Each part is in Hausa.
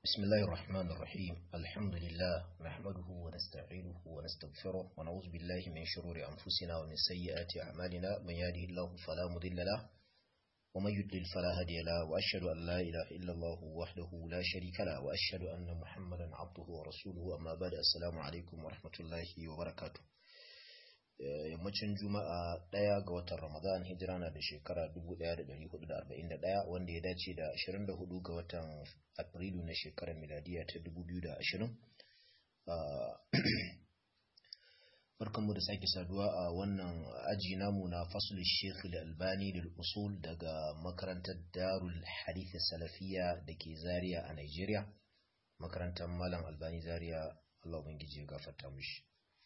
بسم الله الرحمن الرحيم الحمد لله نحمده ونستعينه ونستغفره ونعوذ بالله من شرور أنفسنا ومن سيئات أعمالنا من يهده الله فلا مضل له ومن يضلل فلا هادي له وأشهد أن لا إله إلا الله وحده لا شريك له وأشهد أن محمدا عبده ورسوله أما بعد السلام عليكم ورحمة الله وبركاته yammacin juma'a ɗaya ga watan ramadan hijira na da shekara 1441 wanda ya dace da 24 ga watan afrilu na shekarar miladiya ta 2020 barkanmu da sake saduwa a wannan aji namu na fasul sheikh albani da usul daga makarantar darul hadith salafiya da ke zaria a nigeria makarantar malam albani zaria allah ubangiji ya gafarta mishi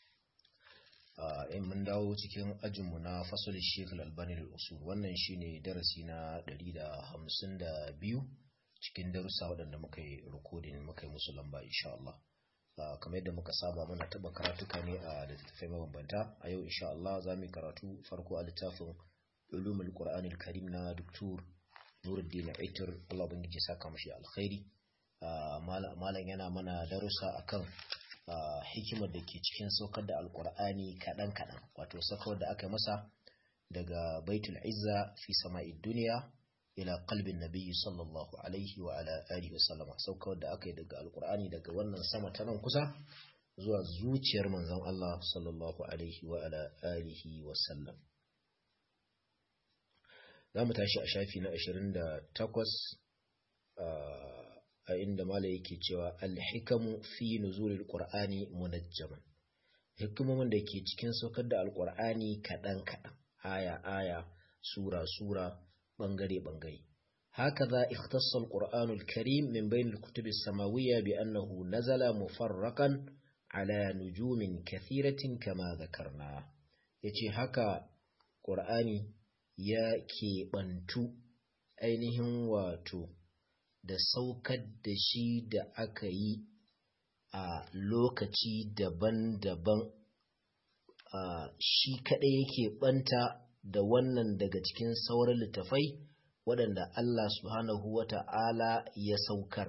in mun dawo cikin ajinmu na fasulun shekul albani da usul wannan shine darasi na 152 cikin darussa waɗanda muka yi rikodin muka yi musu lamba insha Allah kamar yadda muka saba muna taɓa karatuka ne a littattafai mabambanta a yau insha Allah za mu yi karatu farko a littafin ulumul qur'anil karim na doktor nuruddin aitar Allah ubangiji saka mashi alkhairi malam yana mana darussa akan Uh, hikimar da ke cikin saukar da alkur'ani kaɗan-kaɗan wato saukar da aka masa daga baitul izza fi sama'id duniya ila qalbin nabiyyi sallallahu alaihi wa ala alihi wasallama saukar da aka yi daga alkur'ani daga wannan sama ta nan kusa zuwa zuciyar manzon Allah sallallahu alaihi wa ala alihi wasallam za mu tashi a shafi na 28 uh, a inda mala yake cewa alhikamu fi nuzulil qur'ani munajjaman hikimomin da ke cikin saukar da alqur'ani kadan kadan aya aya sura sura bangare bangare هكذا اختص القرآن الكريم من بين الكتب السماوية بأنه نزل مفرقا على نجوم كثيرة كما ذكرنا يتي هكا قرآني يا كي بنتو أينهم واتو da saukar da shi da aka yi a lokaci daban-daban shi kaɗai yake ɓanta da wannan daga cikin sauran littafai waɗanda Allah subhanahu wa ta'ala ya saukar.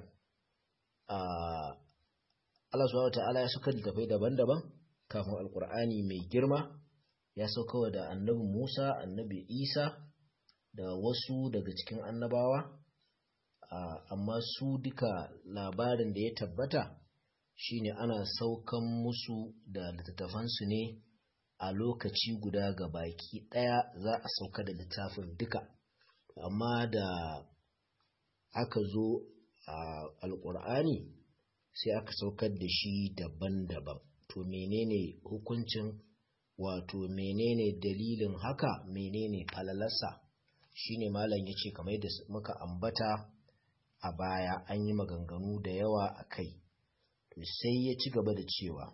Allah subhanahu wa ta'ala ya saukar littafai daban-daban kafin Alƙur'ani mai girma ya saukawa da annabi Musa, annabi Isa da wasu daga cikin annabawa. Uh, amma su duka labarin da ya tabbata shine ana saukan musu da littattafansu ne a lokaci guda ga baki ɗaya za a sauka da littafin duka amma da aka zo a uh, alƙur'ani sai aka saukar da shi daban-daban to menene hukuncin wato menene dalilin haka menene falalarsa shine malam ya ce kamar da muka ambata a baya an yi maganganu da yawa a kai sai ya ci gaba da cewa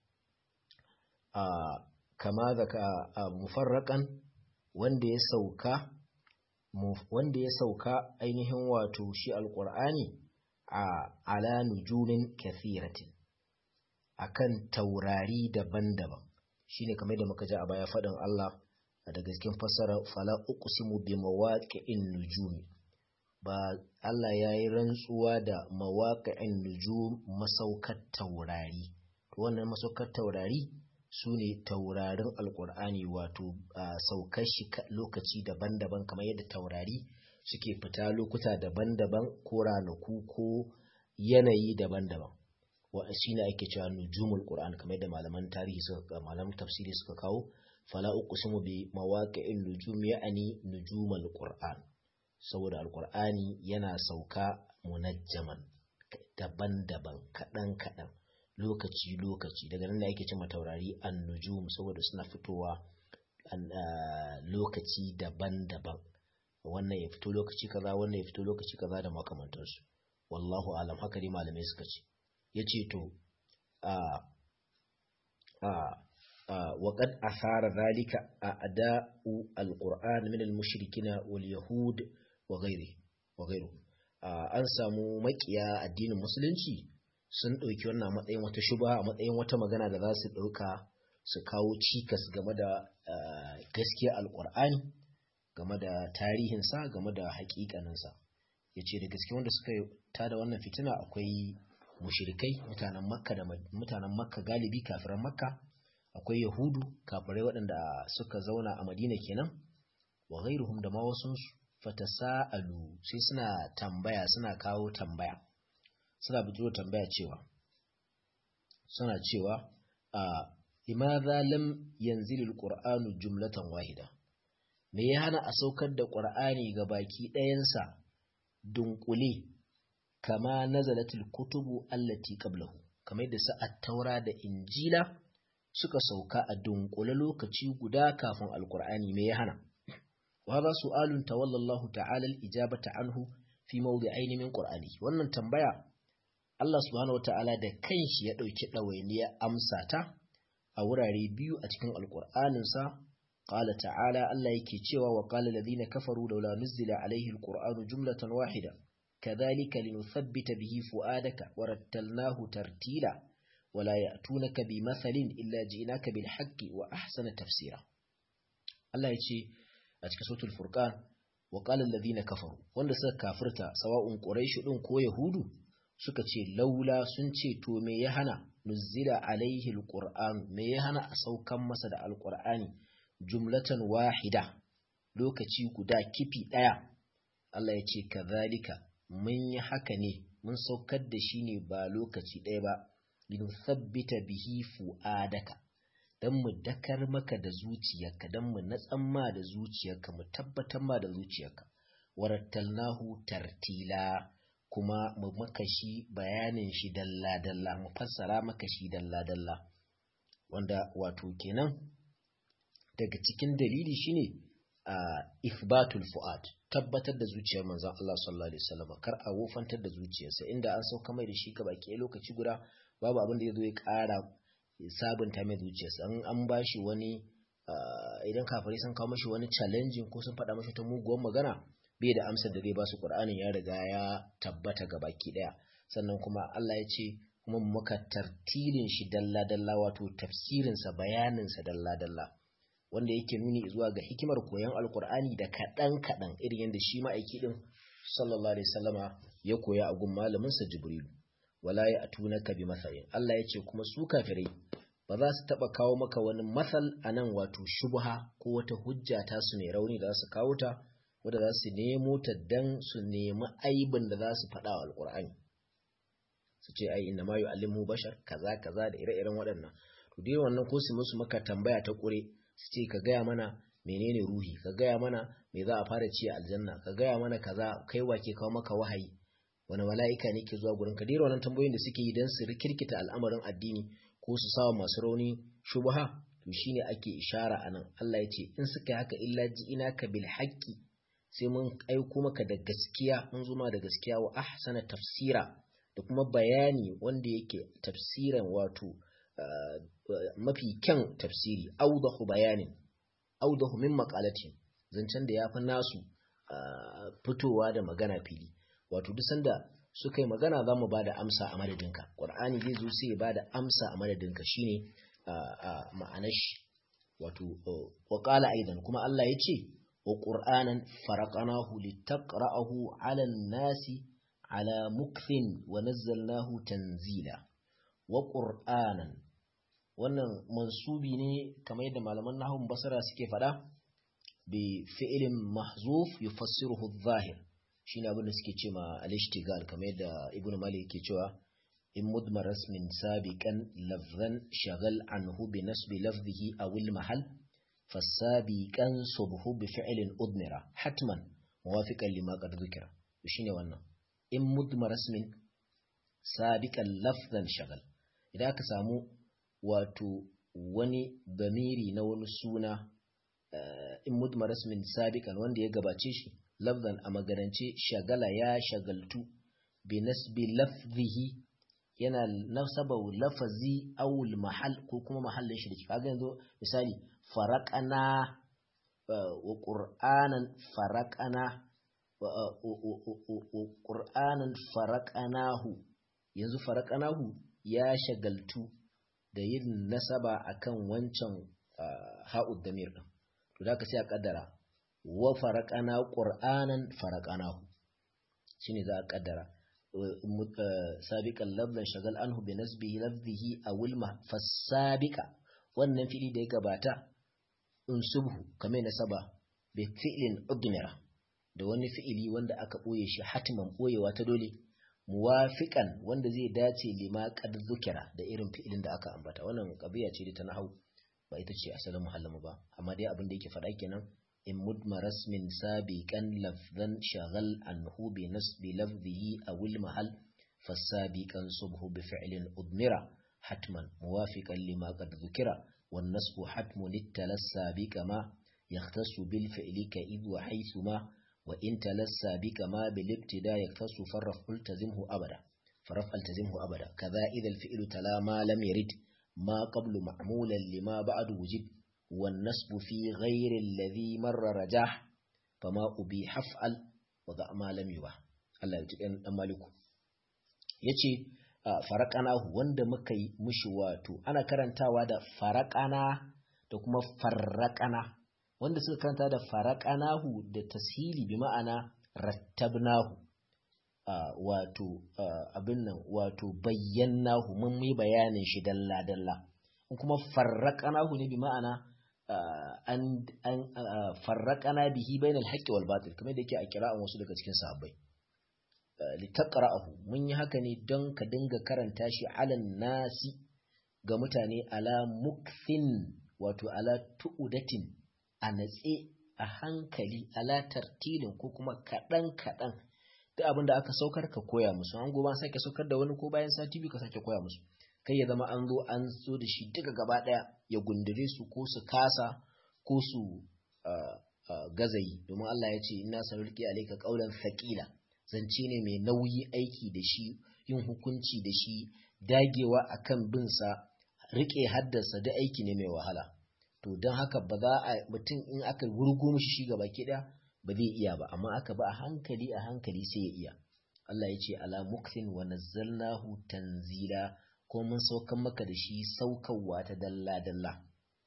a kama da ka mufarraƙan wanda ya sauka wanda ya sauka ainihin wato shi alƙur'ani a ala nujumin kathiratin akan taurari daban-daban shine kamar da muka ji a baya faɗin Allah daga cikin fassara fala uqsimu bi mawaqi'in nujumi ba Allah ya yi rantsuwa da mawaƙa'in nujum masaukar taurari wannan masaukar taurari su ne taurarin alƙur'ani wato saukar shi lokaci daban-daban kamar yadda taurari suke fita lokuta daban-daban ko ranaku ko yanayi daban-daban wa shi ne ake cewa nujumul qur'an kamar yadda malaman tarihi suka malaman tafsiri suka kawo fala uqsimu bi mawaqi'in nujum ya'ani nujumul qur'an saboda alkur'ani yana sauka munajjaman daban-daban kaɗan-kaɗan lokaci-lokaci daga nan da ake cima taurari an nujum saboda suna fitowa lokaci daban-daban wannan ya fito lokaci kaza wannan ya fito lokaci kaza da makamantarsu wallahu alam haka dai malamai suka ce ya ce to a a وقد أثار ذلك أعداء القرآن من المشركين واليهود wa gairu an samu makiya addinin musulunci sun ɗauki wannan matsayin wata shuba a matsayin wata magana da za su ɗauka su kawo cikas game da gaskiya alƙur'ani game da tarihinsa game da haƙiƙaninsa ya ce da gaske wanda suka tada wannan fitina akwai mushrikai mutanen makka da mutanen makka galibi kafiran makka akwai yahudu kafirai waɗanda suka zauna a madina kenan wa ghairuhum da ma wasu fatasa'alu sai suna tambaya suna kawo tambaya suna bijiro tambaya cewa suna cewa a limadha lam yanzilul qur'anu jumlatan wahida me ya hana a saukar da qur'ani ga baki ɗayansa dunkule kama nazalatul kutubu allati qablahu kamar da sa at-taura da injila suka sauka a dunkule lokaci guda kafin alqur'ani me ya hana wa hadha su'alun tawalla Allah ta'ala al-ijabata anhu fi mawdi'ain min qur'ani wannan tambaya Allah subhanahu wata'ala da kanshi ya dauki dawainiya amsa ta a wurare biyu a cikin alqur'anin sa qala ta'ala Allah yake cewa wa qala alladhina kafaru laula nuzila alayhi alqur'anu jumlatan wahida kadhalika linuthabbita bihi fuadaka warattalnahu tartila ولا يأتونك بمثل إلا جئناك بالحق وأحسن تفسيرا الله يجي أتك سورة الفرقان وقال الذين كفروا wanda suka kafirta sawa'un quraish din ko yahudu suka ce laula sun ce to me ya hana nuzila alaihi alquran me ya hana a saukan masa da alqurani jumlatan wahida lokaci guda kifi daya Allah ya ce kazalika mun yi haka ne mun saukar da shi ne ba lokaci ɗaya ba linuthabbita bihi fu'adaka dan mu dakar maka da zuciyarka dan mu natsan ma da zuciyarka mu tabbatar ma da zuciyarka warattalnahu tartila kuma mu maka shi bayanin shi dalla dalla mu fassara maka shi dalla dalla wanda wato kenan daga cikin dalili shine a ifbatul fu'ad tabbatar da zuciyar manzon Allah sallallahu alaihi wasallam kar a wofantar da zuciyarsa inda an sauka mai da shi ka baki lokaci guda babu abin da ya zo ya ƙara sabunta mai zuciyarsa an an ba shi wani idan kafirai sun kawo mashi wani challenging ko sun faɗa mashi ta muguwar magana bai da amsar da zai ba su ƙur'anin ya riga ya tabbata ga baki ɗaya sannan kuma Allah ya ce kuma muka tartilin shi dalla dalla wato tafsirinsa bayaninsa dalla dalla wanda yake nuni zuwa ga hikimar koyon alƙur'ani da kaɗan kaɗan irin yadda shi ma'aiki ɗin sallallahu alaihi wasallama ya koya a gun malaminsa jibrilu wala ya atunaka bi mathalin Allah ya ce kuma su kafirai ba za su taba kawo maka wani matsal anan wato shubha ko wata hujja ta su ne rauni da za su kawo ta wanda za su nemo ta dan su nemi aibin da za su faɗa wa alqur'ani su ce ai inna ma yu'allimu bashar kaza kaza da ire-iren waɗannan to dai wannan ko su musu maka tambaya ta kure su ce ka gaya mana menene ruhi ka gaya mana me za a fara ci a aljanna ka gaya mana kaza kai wake kawo maka wahayi wani mala'ika ne ke zuwa gurin ka dira wannan tambayoyin da suke yi don su rikirkita al'amarin addini ko su sawa masu rauni shubha to shine ake ishara anan Allah ya ce in suka yi haka illa ji ina ka bil haqqi sai mun aiko maka da gaskiya mun zo ma da gaskiya wa ahsana tafsira da kuma bayani wanda yake tafsiran wato mafi kyan tafsiri audahu bayanin audahu min maqalatin zancen da yafi nasu fitowa da magana fili wato duk sanda suka yi magana za mu ba da amsa a madadinka ƙwar'ani zai zo sai ya ba da amsa a madadinka shine ma'anar shi wato waƙala aidan kuma Allah ya ce wa ƙur'anan faraƙanahu litaqra'ahu 'ala nasi ala mukfin wa nazzalnahu tanzila wa ƙur'anan wannan mansubi ne kamar yadda malaman nahun basara suke faɗa bi fi'ilin mahzuf yufassiruhu adh-dhahir shine abin da suke ce ma al-ishtigal kamar yadda ibnu malik yake cewa in mudmar rasmin sabiqan lafzan shagal anhu bi nasbi lafzihi aw al-mahal fasabiqan subhu bi fi'lin udmira hatman muwafiqan lima qad dhukira shine wannan in mudmar rasmin sabiqan lafzan shagal idan aka samu wato wani damiri na wani suna in mudmar rasmin sabiqan wanda ya gabace shi lafzan a maganance shagala ya shagaltu bi nasbi lafzihi yana nasaba lafazi awul mahal ko kuma mahallin shi da ke kaga yanzu misali faraqana wa qur'anan faraqana wa qur'anan faraqanahu yanzu faraqanahu ya shagaltu da yin nasaba akan wancan ha'ud damir din to da ka sai a kaddara wa faraƙana ƙur'anan faraƙanahu shi ne za a ƙaddara sabiqan lafzan shagal anhu bi nasbihi lafzihi awil fasabiqa wannan fi'ili da ya gabata unsubhu kamar nasaba bi fi'lin udmira da wani fi'ili wanda aka boye shi hatiman boyewa ta dole muwafiqan wanda zai dace lima qad zukira da irin fi'ilin da aka ambata wannan kabiya ce da ta nahau ba ita ce asalin muhallama ba amma dai abin da yake faɗa kenan in mudma rasmin sabiqan lafzan shagal anhu bi nasbi lafzihi aw al mahal fasabiqan subhu bi fi'lin udmira hatman muwafiqan lima qad dhukira wan nasbu hatmun littalassa bi kama yahtassu bil fi'li ka id wa haythuma wa in talassa bi kama bil ibtida yahtassu farraf ultazimhu abada farraf altazimhu abada kaza idha al fi'lu tala ma lam yarid ما قبل معمولا لما بعد وجب والنسب في غير الذي مر رجاح فما أبي حفعل وضع ما لم يباح Allah ya tuɗin ɗan maliku ya ce faraƙanahu wanda muka yi mushi wato ana karantawa da faraƙana da kuma farraƙana wanda suka karanta da faraƙanahu da tashili bi ma'ana rattabnahu wato abin nan wato bayyanahu mun yi bayanin shi dalla dalla in kuma farraqanahu ne bi ma'ana an an farraqana bihi bainal haqqi wal batil kamar da yake a kira'an wasu daga cikin sahabbai litaqra'ahu mun yi haka ne don ka dinga karanta shi alan nasi ga mutane ala mukthin wato ala tu'udatin a natse a hankali ala tartilin ko kuma kaɗan kaɗan duk abin da aka saukar ka koya musu an gobe an sake saukar da wani ko bayan sati biyu ka sake koya musu kai ya zama an zo an zo da shi duka gaba daya ya gundure su ko su kasa ko su gazayi domin Allah ya ce inna sanulqi alayka qawlan thaqila zance ne mai nauyi aiki da shi yin hukunci da shi dagewa akan bin sa rike haddasa da aiki ne mai wahala to don haka ba za a mutum in aka wurgo mishi shi gaba ki daya ba zai iya ba amma aka ba a hankali a hankali sai ya iya Allah ya ce ala muktin wa nazzalnahu tanzila ko mun saukan maka da shi saukarwa ta dalla dalla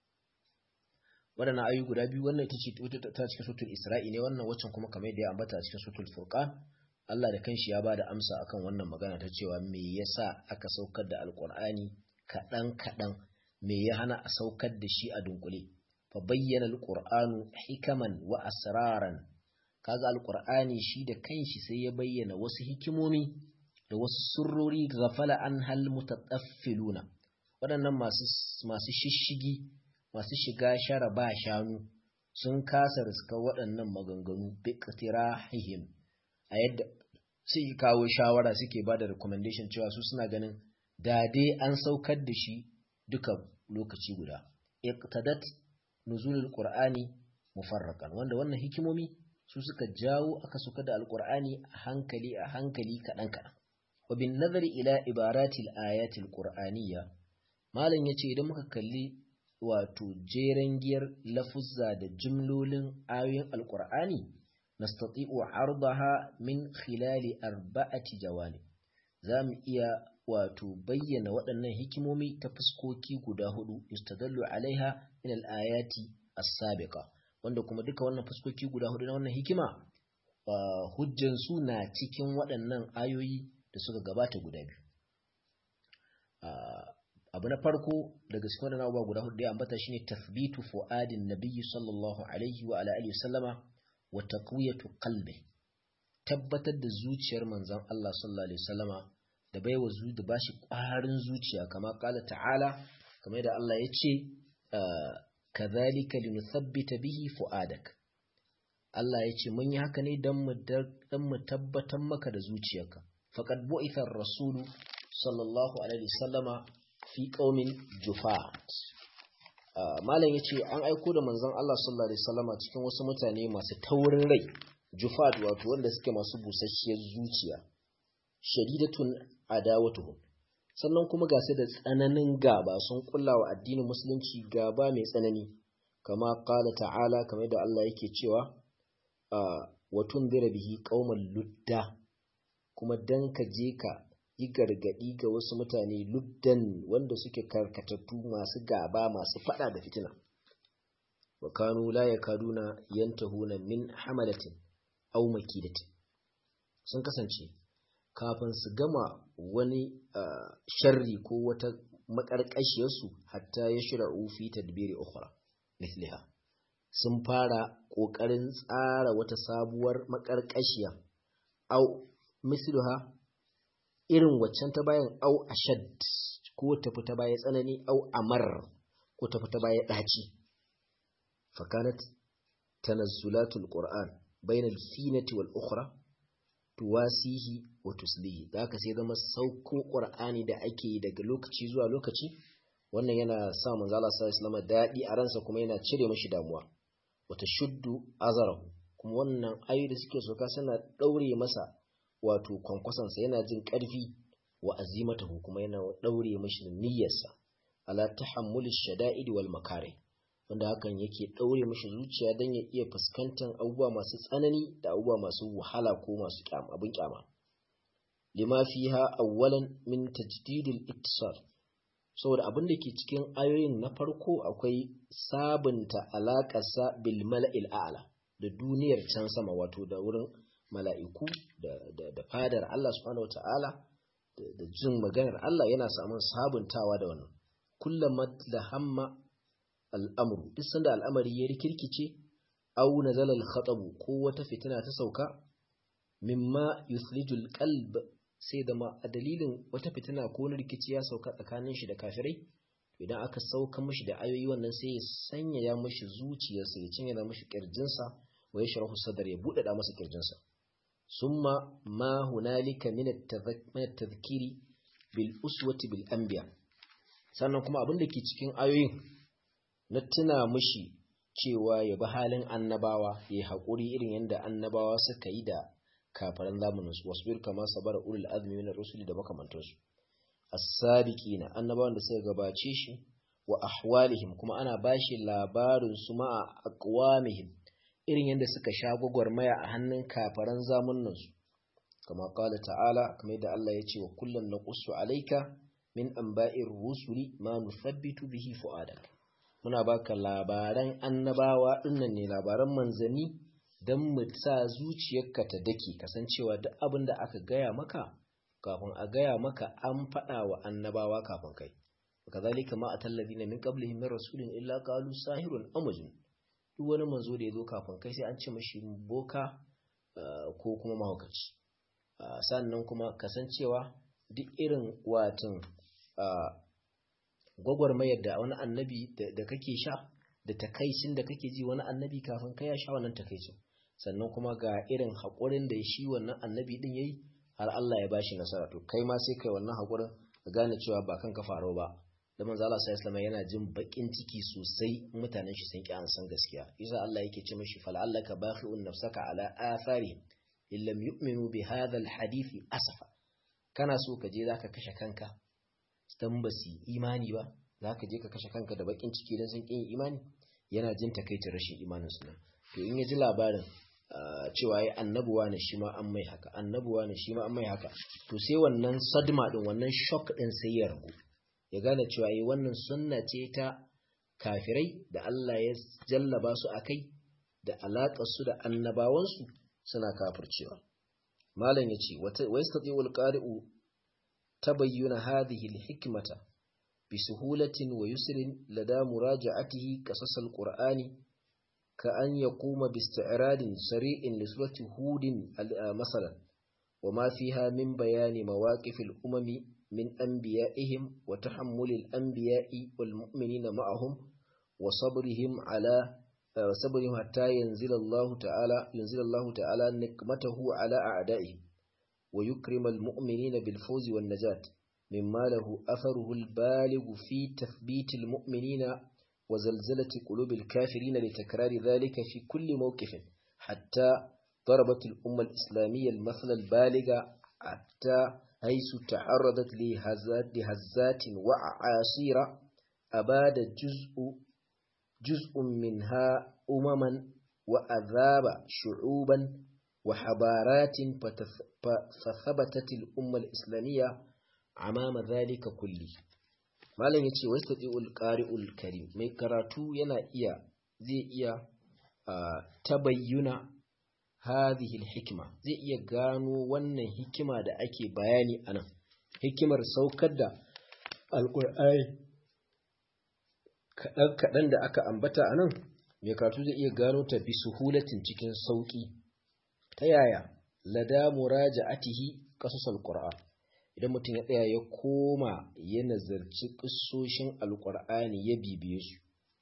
waɗannan ayoyi guda biyu wannan ita ce ta cikin sutul isra'i ne wannan waccan kuma kamar da ya ambata a cikin sutul furqan Allah da kanshi ya bada amsa akan wannan magana ta cewa me yasa aka saukar da alqur'ani kaɗan kaɗan me ya hana a saukar da shi a dunkule فبين القرآن حكما وأسرارا kaga alqur'ani shi da kanshi sai ya bayyana wasu hikimomi da wasu surrori ghafala an hal mutataffiluna waɗannan masu masu shishigi masu shiga shara ba shanu sun kasa riska waɗannan maganganu bi qtirahihim a yadda sai kawo shawara suke bada recommendation cewa su suna ganin da dai an saukar da shi duka lokaci guda iqtadat nuzulul qur'ani mufarraqan wanda wannan hikimomi su suka jawo aka suka da alqur'ani a hankali a hankali kadan kadan wa bin nazari ila ibaratil ayatil qur'aniyya malam yace idan muka kalli wato jeren giyar lafuzza da jumlolin ayoyin alqur'ani nastati'u ardaha min khilali arba'ati jawanib zamu iya wato bayyana waɗannan hikimomi ta fuskoki guda hudu istadallu alaiha min al-ayati as-sabiqa wanda kuma duka wannan fuskoki guda hudu na wannan hikima hujjan su na cikin waɗannan ayoyi da suka gabata guda biyu abu na farko daga cikin waɗannan abubuwa guda hudu da ya ambata shine tathbitu fu'adin nabiyyi sallallahu alaihi wa ala alihi sallama wa taqwiyatu qalbi tabbatar da zuciyar manzon Allah sallallahu alaihi wasallama da baiwa zu da bashi ƙwarin zuciya kama kala ta'ala kamar da Allah ya ce kadhalika linuthabbita bihi fu'adak Allah ya ce mun yi haka ne dan mu dan mu tabbatar maka da zuciyarka faqad bu'itha ar-rasulu sallallahu alaihi wasallama fi qaumin jufat malam yace an aiko da manzon Allah sallallahu alaihi wasallama cikin wasu mutane masu taurin rai jufat wato wanda suke masu busasshiyar zuciya shadidatun adawatuhum sannan kuma ga su da tsananin gaba sun kullawa addinin musulunci gaba mai tsanani kama qala ta'ala kamar da Allah yake cewa wa tunzira bihi qauman ludda kuma dan ka je ka yi gargadi ga wasu mutane luddan wanda suke karkatattu masu gaba masu fada da fitina wa kanu la yakaduna yantahuna min hamalatin aw makidatin sun kasance kafin su gama wani sharri ko wata makarkashiyarsu hatta ya shira fi tadbiri ukhra mithliha sun fara ƙoƙarin tsara wata sabuwar makarkashiya au misluha irin waccan ta bayan au ashad ko ta fita baya tsanani au amar ko ta fita baya daci fakanat tanazzulatul qur'an bainal finati wal ukhra tuwasihi wa tuslihi da haka sai zama sauko qur'ani da ake daga lokaci zuwa lokaci wannan yana sa manzo Allah sallallahu alaihi dadi a ransa kuma yana cire mashi damuwa wata shuddu azarahu kuma wannan ayoyi da suke soka suna daure masa wato kwankwasan sa yana jin karfi wa azimatahu kuma yana daure mashi niyyarsa ala tahammuli shada'id wal makare wanda hakan yake daure mashi zuciya dan ya iya fuskantar abubuwa masu tsanani da abubuwa masu wahala ko masu kyama abin kyama lima fiha awwalan min tajdidil ittisal saboda abin da ke cikin ayoyin na farko akwai sabunta alaƙarsa bil mala'il a'la da duniyar can sama wato da wurin mala'iku da fadar Allah subhanahu wata'ala da jin maganar Allah yana samun sabuntawa da wannan kullum da hamma al'amuru duk sanda al'amari ya rikirkice au nazala al-khatabu ko wata fitina ta sauka mimma yuslijul qalb sai da ma a dalilin wata fitina ko wani rikici ya sauka tsakanin shi da kafirai idan aka sauka mashi da ayoyi wannan sai ya sanya ya mashi zuciyarsa ya cinye mashi kirjinsa wa ya sharahu sadar ya buɗaɗa masa kirjinsa summa ma hunalika min at-tadhkiri bil uswati bil anbiya sannan kuma abin da ke cikin ayoyin na tuna mashi cewa ya bi halin annabawa ya yi haƙuri irin yadda annabawa suka yi da kafaran zamaninsu wasbir kama sabara ulul azmi min rusuli da makamantansu as-sabiqina annabawan da suka gabace shi wa ahwalihim kuma ana bashi labarin su ma aqwamihim irin yadda suka sha gwagwarmaya a hannun kafaran zamaninsu kama qala ta'ala kamar yadda Allah ya ce wa kullun naqussu alayka min anba'ir rusuli ma nuthabbitu bihi fu'adak muna baka labaran annabawa dinnan ne labaran manzanni don mu sa zuciyarka ta dake kasancewa duk abin da aka gaya maka kafin a gaya maka an faɗa wa annabawa kafin kai kazalika ma a tallafi na min qablihim min rasulin illa qalu sahirun amajun duk wani manzo da ya zo kafin kai sai an ce mashi boka ko kuma mahaukaci sannan kuma kasancewa duk irin watan gwagwarmayar da wani annabi da kake sha da takaicin da kake ji wani annabi kafin kai ya sha wannan takaicin sannan kuma ga irin haƙurin da shi wannan annabi din yayi har Allah ya bashi nasara to kai ma sai kai wannan haƙurin ka gane cewa ba kanka faro ba da manzo Allah sallallahu yana jin bakin ciki sosai mutanen shi sun ki an san gaskiya yasa Allah yake ce mishi fal'allaka bakhi'un nafsaka ala athari illam yu'minu bi hadha alhadith asafa kana so ka je zaka kashe kanka dan ba su imani ba zaka je ka kashe kanka da bakin ciki dan sun kin imani yana jin takaicin rashin imanin su to in ya ji labarin cewa ya annabuwa ne shi ma an mai haka annabuwa ne shi ma an mai haka to sai wannan sadma din wannan shock din sai ya ragu ya gane cewa yi wannan sunna ce ta kafirai da Allah ya jallaba su akai da alaƙar su da annabawansu suna kafircewa malam yace wa yastati'u al-qari'u tabayyana hadhihi al-hikmata bi suhulatin wa yusrin lada muraja'atihi qasas al-qur'ani ka an yaquma bi isti'radin sari'in li surati hudin masalan وما فيها من بيان مواقف الأمم من أنبيائهم وتحمل الأنبياء والمؤمنين معهم وصبرهم على صبرهم حتى ينزل الله تعالى ينزل الله تعالى نقمته على أعدائهم ويكرم المؤمنين بالفوز والنجاة مما له أثره البالغ في تثبيت المؤمنين وزلزلة قلوب الكافرين لتكرار ذلك في كل موقف حتى ضربت الأمة الإسلامية المثل البالغ حتى حيث تعرضت لهزات, لهزات وعاصير أباد جزء جزء منها أمما وأذاب شعوبا وحضارات فثبتت الأمة الإسلامية أمام ذلك كله malam ya ce wasu taɗi'ul ƙari'ul karim mai karatu yana iya zai iya ta bayyuna hadhihi hikima zai iya gano wannan hikima da ake bayani anan hikimar saukar da alqur'ani kadan kadan da aka ambata anan mai karatu zai iya gano ta bi suhulatin cikin sauki ta yaya lada muraja'atihi qasasal qur'an idan mutum ya tsaya ya koma ya nazarci ƙisoshin alƙur'ani ya bibiye su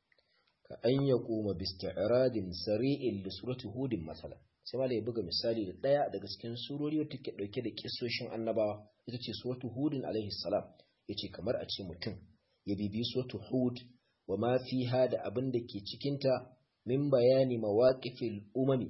ka an ya koma bisti'radin sari'in li surati hudin masala sai malai ya buga misali da ɗaya daga cikin surori wata ke ɗauke da ƙisoshin annabawa ita ce suratu hudin alaihi salam yace kamar a ce mutum ya bibiyi suratu hud wa ma fiha da abin da ke cikinta min bayani mawaqifil umami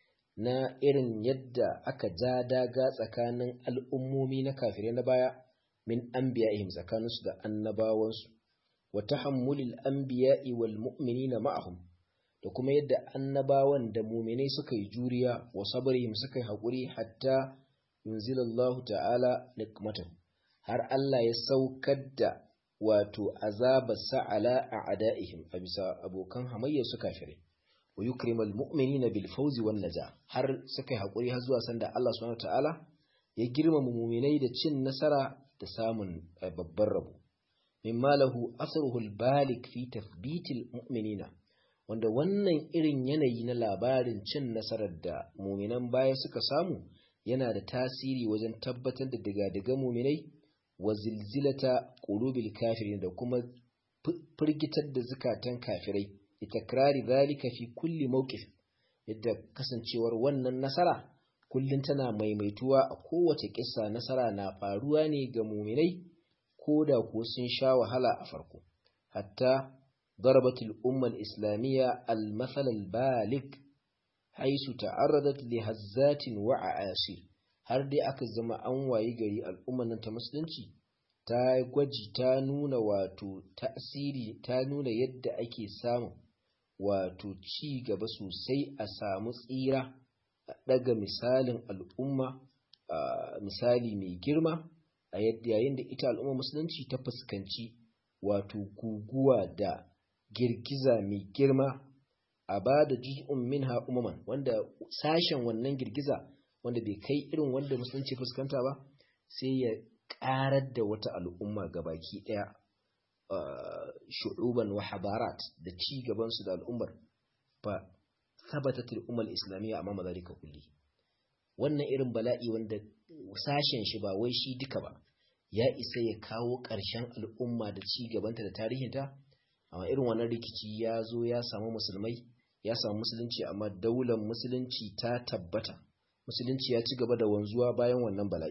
na irin yadda aka ja daga tsakanin al'ummomi na kafirai na baya min anbiya'ihim tsakaninsu da annabawansu wa tahammulil anbiya'i wal mu'minina ma'ahum da kuma yadda annabawan da mu'minai suka yi juriya wa sabrihim suka yi haƙuri hatta yunzilallahu ta'ala nikmatahu har Allah ya saukar da wato azabar sa'ala a ada'ihim a bisa abokan hamayyar su kafirai wa yukrimal mu'minina bil fawzi wan naja har suka yi hakuri har zuwa sanda Allah subhanahu wataala ya girmama mu'minai da cin nasara da samun babban rabo mimma lahu asruhu al balik fi tathbitil mu'minina wanda wannan irin yanayi na labarin cin nasarar da mu'minan baya suka samu yana da tasiri wajen tabbatar da diga-diga mu'minai wa zilzilata qulubil kafirin da kuma firgitar da zukatan kafirai itakrari zalika fi kulli mawqif yadda kasancewar wannan nasara kullun tana maimaituwa a kowace kissa nasara na faruwa ne ga muminai ko da ko sun sha wahala a farko hatta ضربت الأمة الإسلامية المثل البالغ حيث تعرضت لهزات وعآسير har dai aka zama an wayi gari al'ummar nan ta musulunci ta gwaji ta nuna wato tasiri ta nuna yadda ake samun wato ci gaba sosai a samu tsira a ɗaga misalin al'umma misali mai girma a yadda yayin da ita al'umma musulunci ta fuskanci wato guguwa da girgiza mai girma a ba da juz'un minha umaman wanda sashen wannan girgiza wanda bai kai irin wanda musulunci fuskanta ba sai ya ƙarar da wata al'umma gabaki ɗaya shu'uban wa habarat da ci gabansu da al'ummar fa sabatat al'ummar islamiyya amma mazalika kulli wannan irin bala'i wanda sashen shi ba wai shi duka ba ya isa ya kawo ƙarshen al'umma da ci gabanta da tarihinta amma irin wannan rikici ya zo ya samu musulmai ya samu musulunci amma daular musulunci ta tabbata musulunci ya ci gaba da wanzuwa bayan wannan bala'i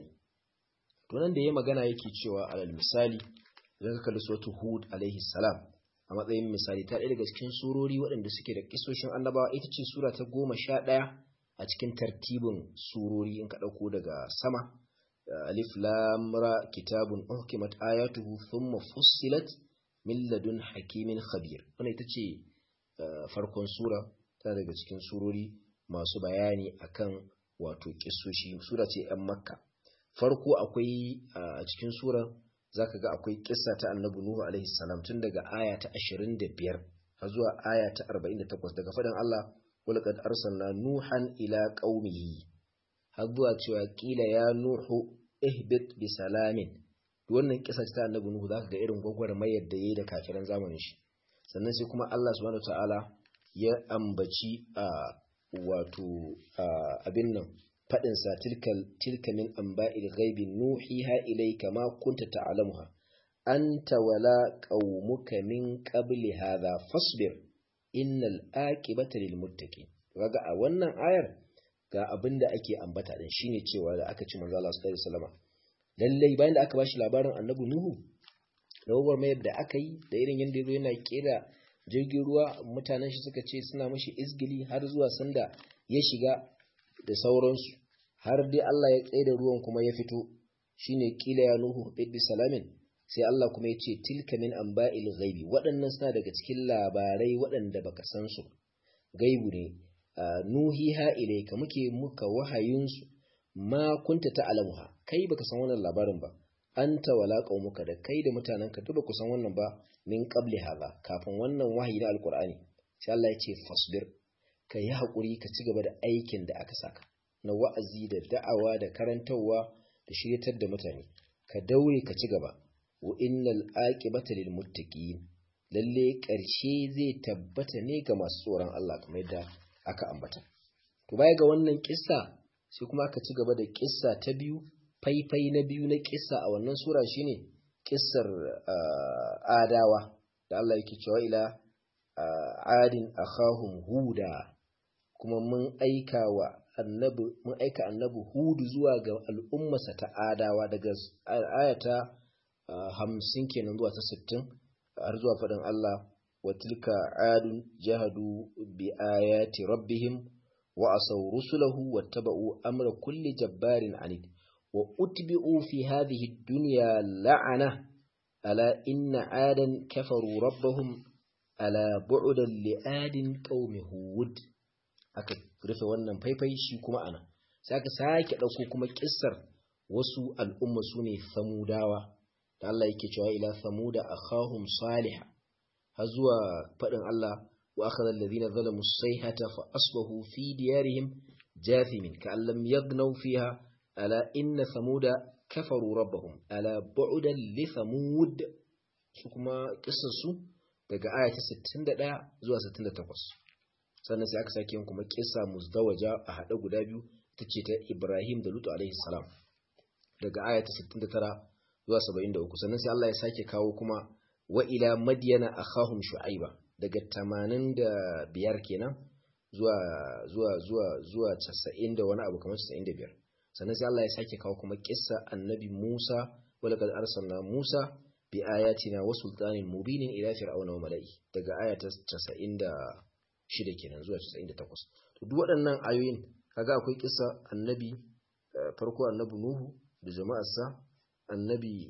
to nan da ya magana yake cewa alal misali idan ka kalli suratul hud alaihi salam a matsayin misali ta ɗaya daga cikin surori waɗanda suke da kisoshin annabawa ita ce sura ta goma sha ɗaya a cikin tartibin surori in ka ɗauko daga sama alif lam ra kitabun uhkimat ayatuhu thumma fussilat min ladun hakimin khabir wannan ita ce farkon sura ta daga cikin surori masu bayani akan wato kisoshi sura ce yan makka farko akwai a cikin sura zaka ga akwai kissa ta annabi nuhu alaihi salam tun daga aya ta 25 har zuwa aya ta 48 daga fadan Allah walaqad arsalna nuhan ila qaumihi har zuwa cewa kila ya nuhu ihbit bi salamin wannan kissa ta annabi nuhu zaka ga irin gwagwarmayar da yayi da kafiran zamanin shi sannan sai kuma Allah subhanahu wataala ya ambaci a wato abin nan faɗinsa tilka min amba'il ghaibi nuhiha ilayka ma kunta ta'lamuha anta wala qaumuka min qabli hadha fasbir innal aqibata lil muttaqin kaga a wannan ayar ga abinda ake ambata din shine cewa da aka ci manzo Allah sallallahu alaihi wasallam lalle bayan da aka bashi labarin annabi nuhu da mayar da aka yi da irin yanda yazo yana kera jirgin ruwa mutanen shi suka ce suna mashi izgili har zuwa sanda ya shiga da sauransu har dai Allah ya tsaye da ruwan kuma ya fito shine kila ya nuhu bi salamin sai Allah kuma ya ce tilka min amba'il ghaibi waɗannan suna daga cikin labarai waɗanda baka san su gaibu ne nuhiha ilayka muke muka wahayin su ma kunta ta'lamuha kai baka san wannan labarin ba anta wala qaumuka da kai da mutanenka duk baku san wannan ba min qabli hadha kafin wannan wahayi da alqur'ani sai Allah ya ce fasbir ka yi haƙuri ka ci gaba da aikin da aka saka na wa'azi da da'awa da karantarwa da shiryatar da mutane ka daure ka ci gaba wa innal aqibata lil muttaqin lalle ƙarshe zai tabbata ne ga masu tsoron Allah kamar yadda aka ambata to baya ga wannan kissa sai kuma aka ci gaba da kissa ta biyu faifai na biyu na kissa a wannan sura shine kissar adawa da Allah yake cewa ila adin akhahum huda kuma mun aika wa annabi mun aika annabi hudu zuwa ga al'ummarsa ta adawa daga ayata hamsin kenan zuwa ta sittin har zuwa faɗin Allah wa tilka adun jahadu bi ayati rabbihim wa asaw rusulahu wattaba'u amra kulli jabbarin anid wa utbi'u fi hadhihi dunya la'ana ala inna adan kafaru rabbahum ala bu'dan li'adin qaumi hud aka rufe wannan faifai shi kuma ana sai aka sake dauko kuma kissar wasu al'umma sune samudawa da Allah yake cewa ila samuda akhahum salih har zuwa fadin Allah wa akhadha alladhina zalamu as-sayhata fa asbahu fi diyarihim jathimin ka'an lam yaghnaw fiha ala inna samuda kafaru rabbahum ala bu'dan li samud su kuma kissar su daga aya ta 61 zuwa 68 sannan sai aka sake yin kuma kissa muzdawaja a hade guda biyu tace ta Ibrahim da Lutu alaihi salam daga aya ta 69 zuwa 73 sannan sai Allah ya sake kawo kuma wa ila madyana akhahum shu'aiba daga 85 kenan zuwa zuwa zuwa zuwa 90 da wani abu kamar 95 sannan sai Allah ya sake kawo kuma kissa annabi Musa wa laqad arsalna Musa bi ayatina wa sultanin mubinin ila fir'auna wa mala'i daga aya ta 96 kenan zuwa 98 to duk waɗannan ayoyin kaga akwai kissa annabi farko annabi Nuhu da jama'arsa annabi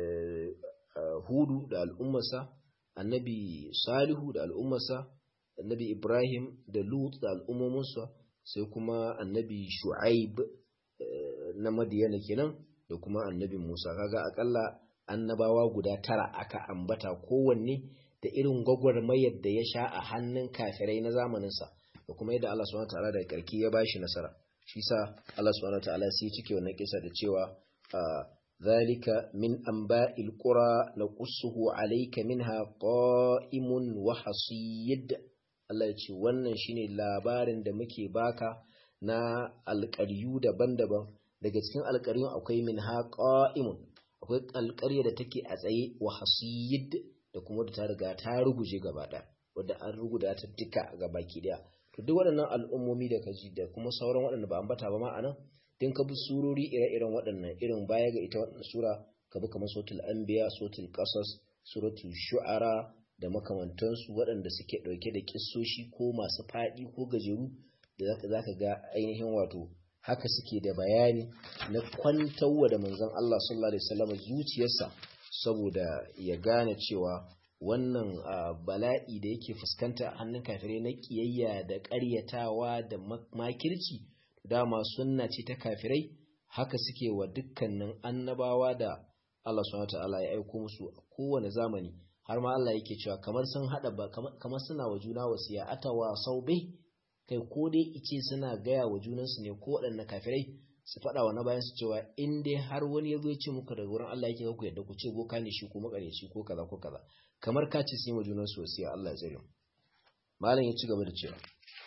Hudu da al'ummarsa annabi Salihu da al'ummarsa annabi Ibrahim da Lut da al'ummominsa sai kuma annabi Shu'aib na Madiyana kenan da kuma annabi Musa kaga akalla annabawa guda tara aka ambata kowanne da irin gwagwarmayar da ya sha a hannun kafirai na zamaninsa da kuma yadda Allah subhanahu wataala da karki ya bashi nasara shi sa Allah subhanahu wataala sai cike wannan kisa da cewa zalika min anba'il qura naqussuhu alayka minha qa'imun wa hasid Allah ya ce wannan shine labarin da muke baka na alƙaryu daban-daban daga cikin alƙaryun akwai minha qa'imun akwai alƙarya da take a tsaye wa hasiyid da kuma da ta riga ta ruguje gaba ɗaya wadda an ruguda ta duka ga baki ɗaya to duk waɗannan al'ummomi da kaji da kuma sauran waɗanda ba ambata ba ma a nan din ka bi surori ire-iren waɗannan irin baya ga ita waɗannan sura ka bi kamar suratul anbiya suratul qasas suratul shu'ara da makamantansu waɗanda suke ɗauke da kissoshi ko masu faɗi ko gajeru da za ka ga ainihin wato haka suke da bayani na kwantarwa da manzon Allah sallallahu alaihi wasallam zuciyarsa saboda ya gane cewa wannan bala'i da yake fuskanta a hannun kafirai na kiyayya da ƙaryatawa da makirci dama sunna ce ta kafirai haka suke wa dukkanin annabawa da Allah subhanahu wataala ya aiko musu a kowane zamani har ma Allah yake cewa kamar sun hada ba kamar suna wa juna wasiya atawa saubai kai ko dai ice suna gaya wa junansu ne ko waɗanne kafirai su faɗa wa na bayan su cewa in dai har wani ya zo ya ce muku daga wurin Allah yake ku yadda ku ce boka ne shi ko makareci ko kaza ko kaza kamar ka ce sun yi wa junansu wasiya Allah ya tsare mu malam ya ci gaba da cewa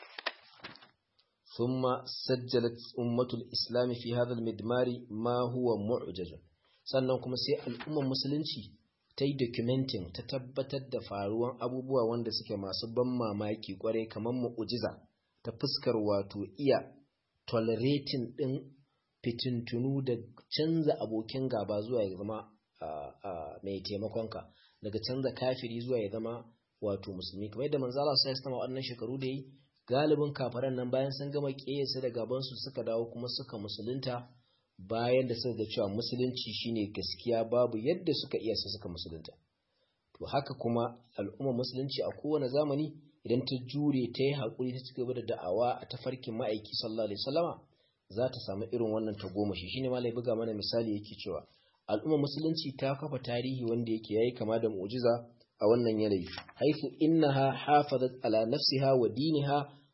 ثم سجلت أمة الإسلام في هذا المدمار ما هو معجز sannan kuma sai al'ummar musulunci ta yi documenting ta tabbatar da faruwan abubuwa wanda suke masu ban mamaki kwarai kamar mu'ujiza ta fuskar wato iya tolerating ɗin fitintunu da canza abokin gaba zuwa ya zama mai taimakonka daga canza kafiri zuwa ya zama wato musulmi kamar yadda manzala sai sama waɗannan shekaru da yi galibin kafaran nan bayan sun gama ƙeyasa da gabansu suka dawo kuma suka musulunta bayan da suka ga cewa musulunci shine gaskiya babu yadda suka iya su suka musulunta to haka kuma al'ummar musulunci a kowane zamani idan ta jure ta yi haƙuri ta cigaba da da'awa a tafarkin ma'aiki sallallahu alaihi wasallama za ta samu irin wannan tagomashi shine malai buga mana misali yake cewa al'ummar musulunci ta kafa tarihi wanda yake yayi kama da mu'jiza a wannan yanayi haifu innaha hafazat ala nafsiha wa diniha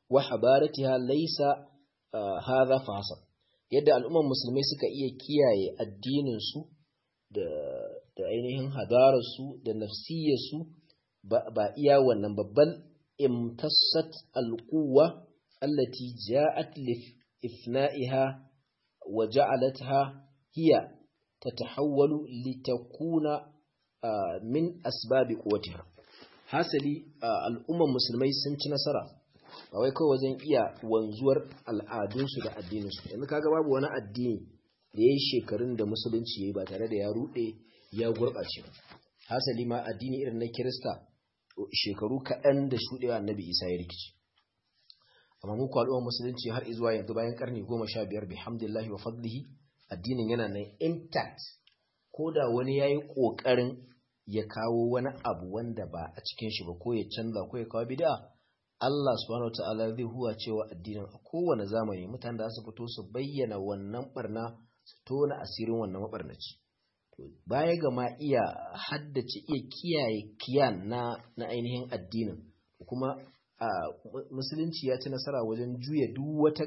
wa habaratiha laysa hadha fa yadda al'umman musulmai suka iya kiyaye addinin su da da ainihin hadarar su da nafsiyar su ba iya wannan babban imtassat alquwa allati ja'at li ifna'iha wa ja'alatha hiya tatahawwalu litakuna min asbabi quwwatiha hasali al'umman musulmai sun ci nasara ba wai kawai wajen iya wanzuwar al'adunsu da addininsu yanzu kaga babu wani addini da ya yi shekarun da musulunci ya yi ba tare da ya ruɗe ya gurɓace hasali ma addini irin na kirista shekaru kaɗan da shuɗewa annabi isa ya rikici amma muku al'ummar musulunci har izuwa yanzu bayan karni goma sha biyar bihamdillahi wa fadlihi addinin yana nan intact ko da wani ya yi ƙoƙarin ya kawo wani abu wanda ba a cikin shi ba ko ya canza ko ya kawo bid'a Allah subhanahu wata'ala zai huwa cewa addinin a kowane zamani mutane da su fito su bayyana wannan barna su tona asirin wannan mabarnaci to baya ga ma iya haddace iya kiyaye kiyan na na ainihin addinin kuma musulunci ya ci nasara wajen juya duk wata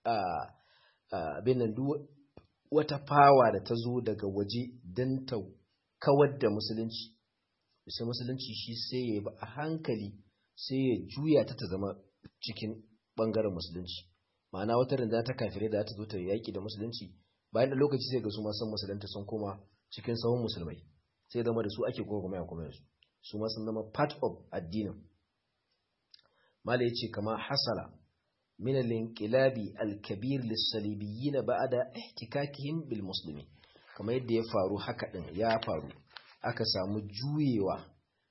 abin duk wata fawa da ta zo daga waje don ta kawar da musulunci sai musulunci shi sai ya ba a hankali sai ya juya ta ta zama cikin bangaren musulunci ma'ana wata rinda ta kafire da ta zo ta yaƙi da musulunci bayan da lokaci sai ga su ma san musulunta sun koma cikin sahun musulmai sai zama da su ake kuma ya kuma yanzu su ma sun zama part of addinin mala yace kama hasala min al-inqilabi al-kabir lis-salibiyyin ba'da ihtikakihim bil muslimin kamar yadda ya faru haka din ya faru aka samu juyewa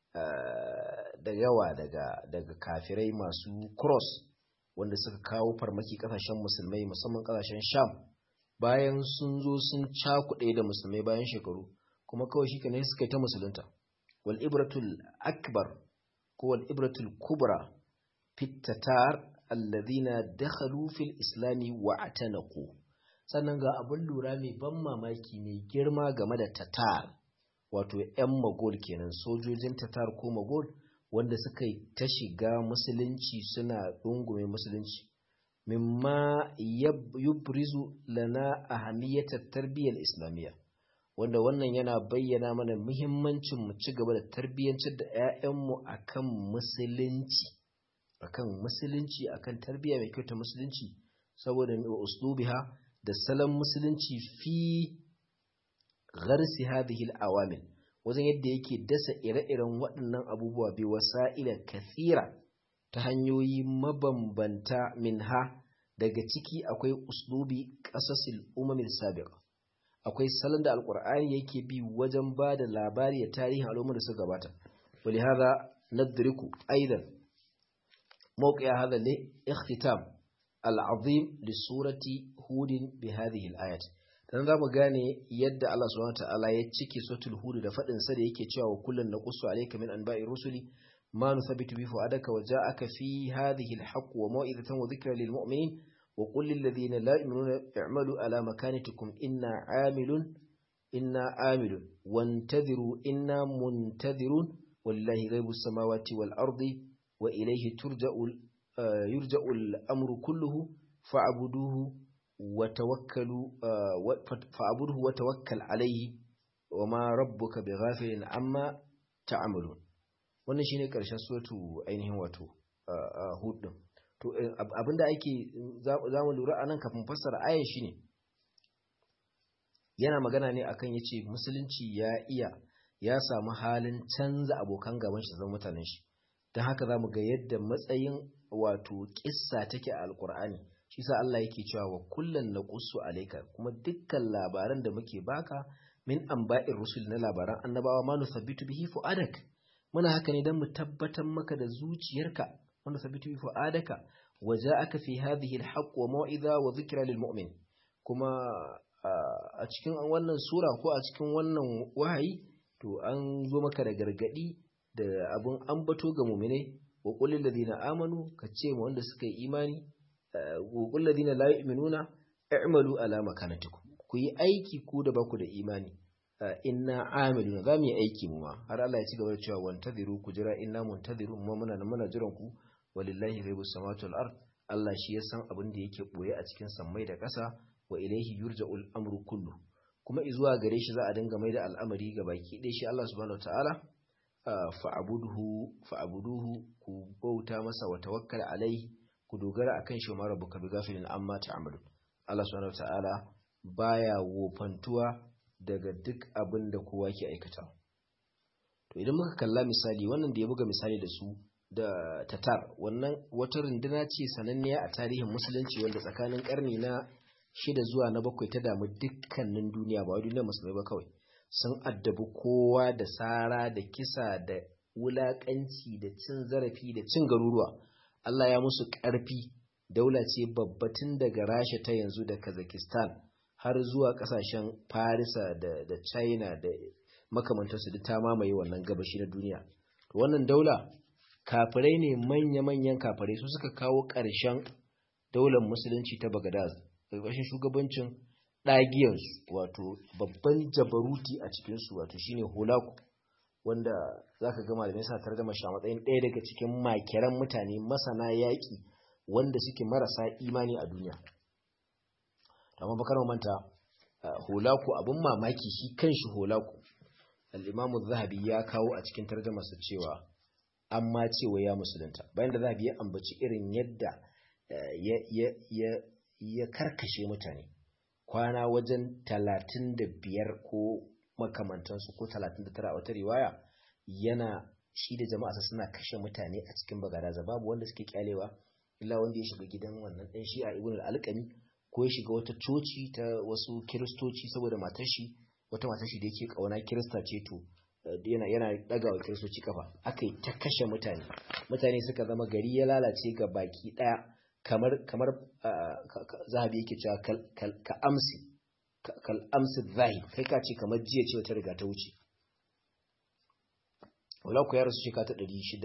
da yawa daga daga kafirai masu cross wanda suka kawo farmaki kasashen musulmai musamman kasashen sham bayan sun zo sun cakuɗe da musulmai bayan shekaru kuma kawai shi ne suka yi ta musulunta wal ibratul akbar ko wal ibratul kubra fitatar alladhina dakhalu fil islami wa atanaqu sannan ga abin lura mai ban mamaki mai girma game da tatar wato 'yan magol kenan sojojin tatar ko magol wanda suka yi ta shiga musulunci suna ɗungume musulunci mimma yubrizu lana ahamiyatar tarbiyyar islamiyya wanda wannan yana bayyana mana muhimmancin mu ci gaba da tarbiyyancin da 'ya'yanmu akan musulunci akan musulunci akan tarbiyya mai kyau ta musulunci saboda uslubiha da salon musulunci fi gharsi hadhihi al-awamil wajen yadda yake dasa ire-iren waɗannan abubuwa bi wasa'ila kathira ta hanyoyi mabambanta minha daga ciki akwai uslubi qasasil umamil sabiqa akwai salon da alqur'ani yake bi wajen ba da labari da tarihin al'ummar da suka gabata ولهذا ندرك أيضا موقع هذا الاختتام العظيم لسورة هود بهذه الآيات dan za mu gane yadda Allah subhanahu wataala ya cike suratul hud da fadin sa da yake cewa kullun naqussu alayka min anba'i rusuli ma nuthabitu bi fu'adaka wa ja'aka fi hadhihi al-haqq wa maw'izatan wa dhikra lil mu'minin wa qul lil ladhina la yu'minuna i'malu ala makanatikum inna 'amilun inna 'amilun wantadhiru inna muntadhirun walillahi ghaibus samawati wal ardi wa ilayhi turja'u yurja'u al-amru kulluhu fa'buduhu وتوكلوا فاعبده وتوكل عليه وما ربك بغافل عما تعملون wannan shine karshen suratu ainihin wato hud din to abinda ake zamu lura anan kafin fassara ayan shine yana magana ne akan yace musulunci ya iya ya samu halin canza abokan gaban shi zama mutanen shi dan haka zamu ga yadda matsayin wato kissa take a alqur'ani shi sa Allah yake cewa wa kullun naqussu alayka kuma dukkan labaran da muke baka min anba'ir rusul na labaran annabawa ma nusabbitu bihi fuadak muna haka ne dan mu tabbatar maka da zuciyarka wa nusabbitu bihi fuadaka wa ja'aka fi hadhihi alhaq wa mau'iza wa dhikra lilmu'min kuma a cikin wannan sura ko a cikin wannan wahayi to an zo maka da gargadi da abun ambato ga mu'minai wa qul lil ladina amanu kace mu wanda suka yi imani gugul ladina la yu'minuna i'malu ala makanatikum ku yi aiki ku da baku da imani inna amiluna za mu yi aiki mu ma har Allah ya ci gaba da cewa wantadiru ku jira inna muntadiru mu muna muna jiran ku walillahi ghaibus samawati wal ard Allah shi ya san abin da yake boye a cikin sammai da ƙasa wa ilaihi yurja'ul amru kullu kuma izuwa gare shi za a dinga mai da al'amari ga baki ɗaya shi Allah subhanahu wataala fa'abuduhu fa'abuduhu ku bauta masa wa tawakkal alaihi ku dogara akan shi ma rabbuka bi ghafilin amma ta'malun Allah subhanahu wataala baya wofantuwa daga duk abin da kowa ke aikata to idan muka kalla misali wannan da ya buga misali da su da tatar wannan wata runduna ce sananniya a tarihin musulunci wanda tsakanin karni na shida zuwa na bakwai ta damu dukkanin duniya ba duniyar musulmai ba kawai sun addabi kowa da sara da kisa da wulakanci da cin zarafi da cin garuruwa Allah ya musu ƙarfi daula ce babbatin daga rasha ta yanzu da kazakistan har zuwa ƙasashen farisa da, da china da makamantarsu duk ta mamaye wannan gabashi na duniya wannan daula kafirai ne manya-manyan kafirai su suka kawo ƙarshen daular musulunci ta bagadaz ƙarƙashin shugabancin ɗagiyarsu wato babban jabaruti a cikinsu wato shine holaku wanda za ka gama da nesa tare da mashi a matsayin ɗaya daga cikin makiran mutane masana yaƙi wanda suke marasa imani a duniya amma bakar manta holaku abin mamaki shi kanshi holaku al'imamu zahabi ya kawo a cikin tarjamarsa cewa an ma cewa ya musulunta bayan da zahabi ya ambaci irin yadda ya karkashe mutane kwana wajen talatin da biyar ko makamantansu ko talatin da tara a wata riwaya yana shi da jama'arsa suna kashe mutane a cikin bagadaza babu wanda suke kyalewa illa wanda ya shiga gidan wannan ɗan shi'a ibn al-alqami ko ya shiga wata coci ta wasu kiristoci saboda matar shi wata matar shi da yake kauna kirista ce to yana yana daga wa kiristoci kafa akai ta kashe mutane mutane suka zama gari ya lalace ga baki daya kamar kamar zahabi yake cewa ka amsi kal amsi zahid kai ka ce kamar jiya ce wata riga ta wuce wala ku ya rasu shekara ta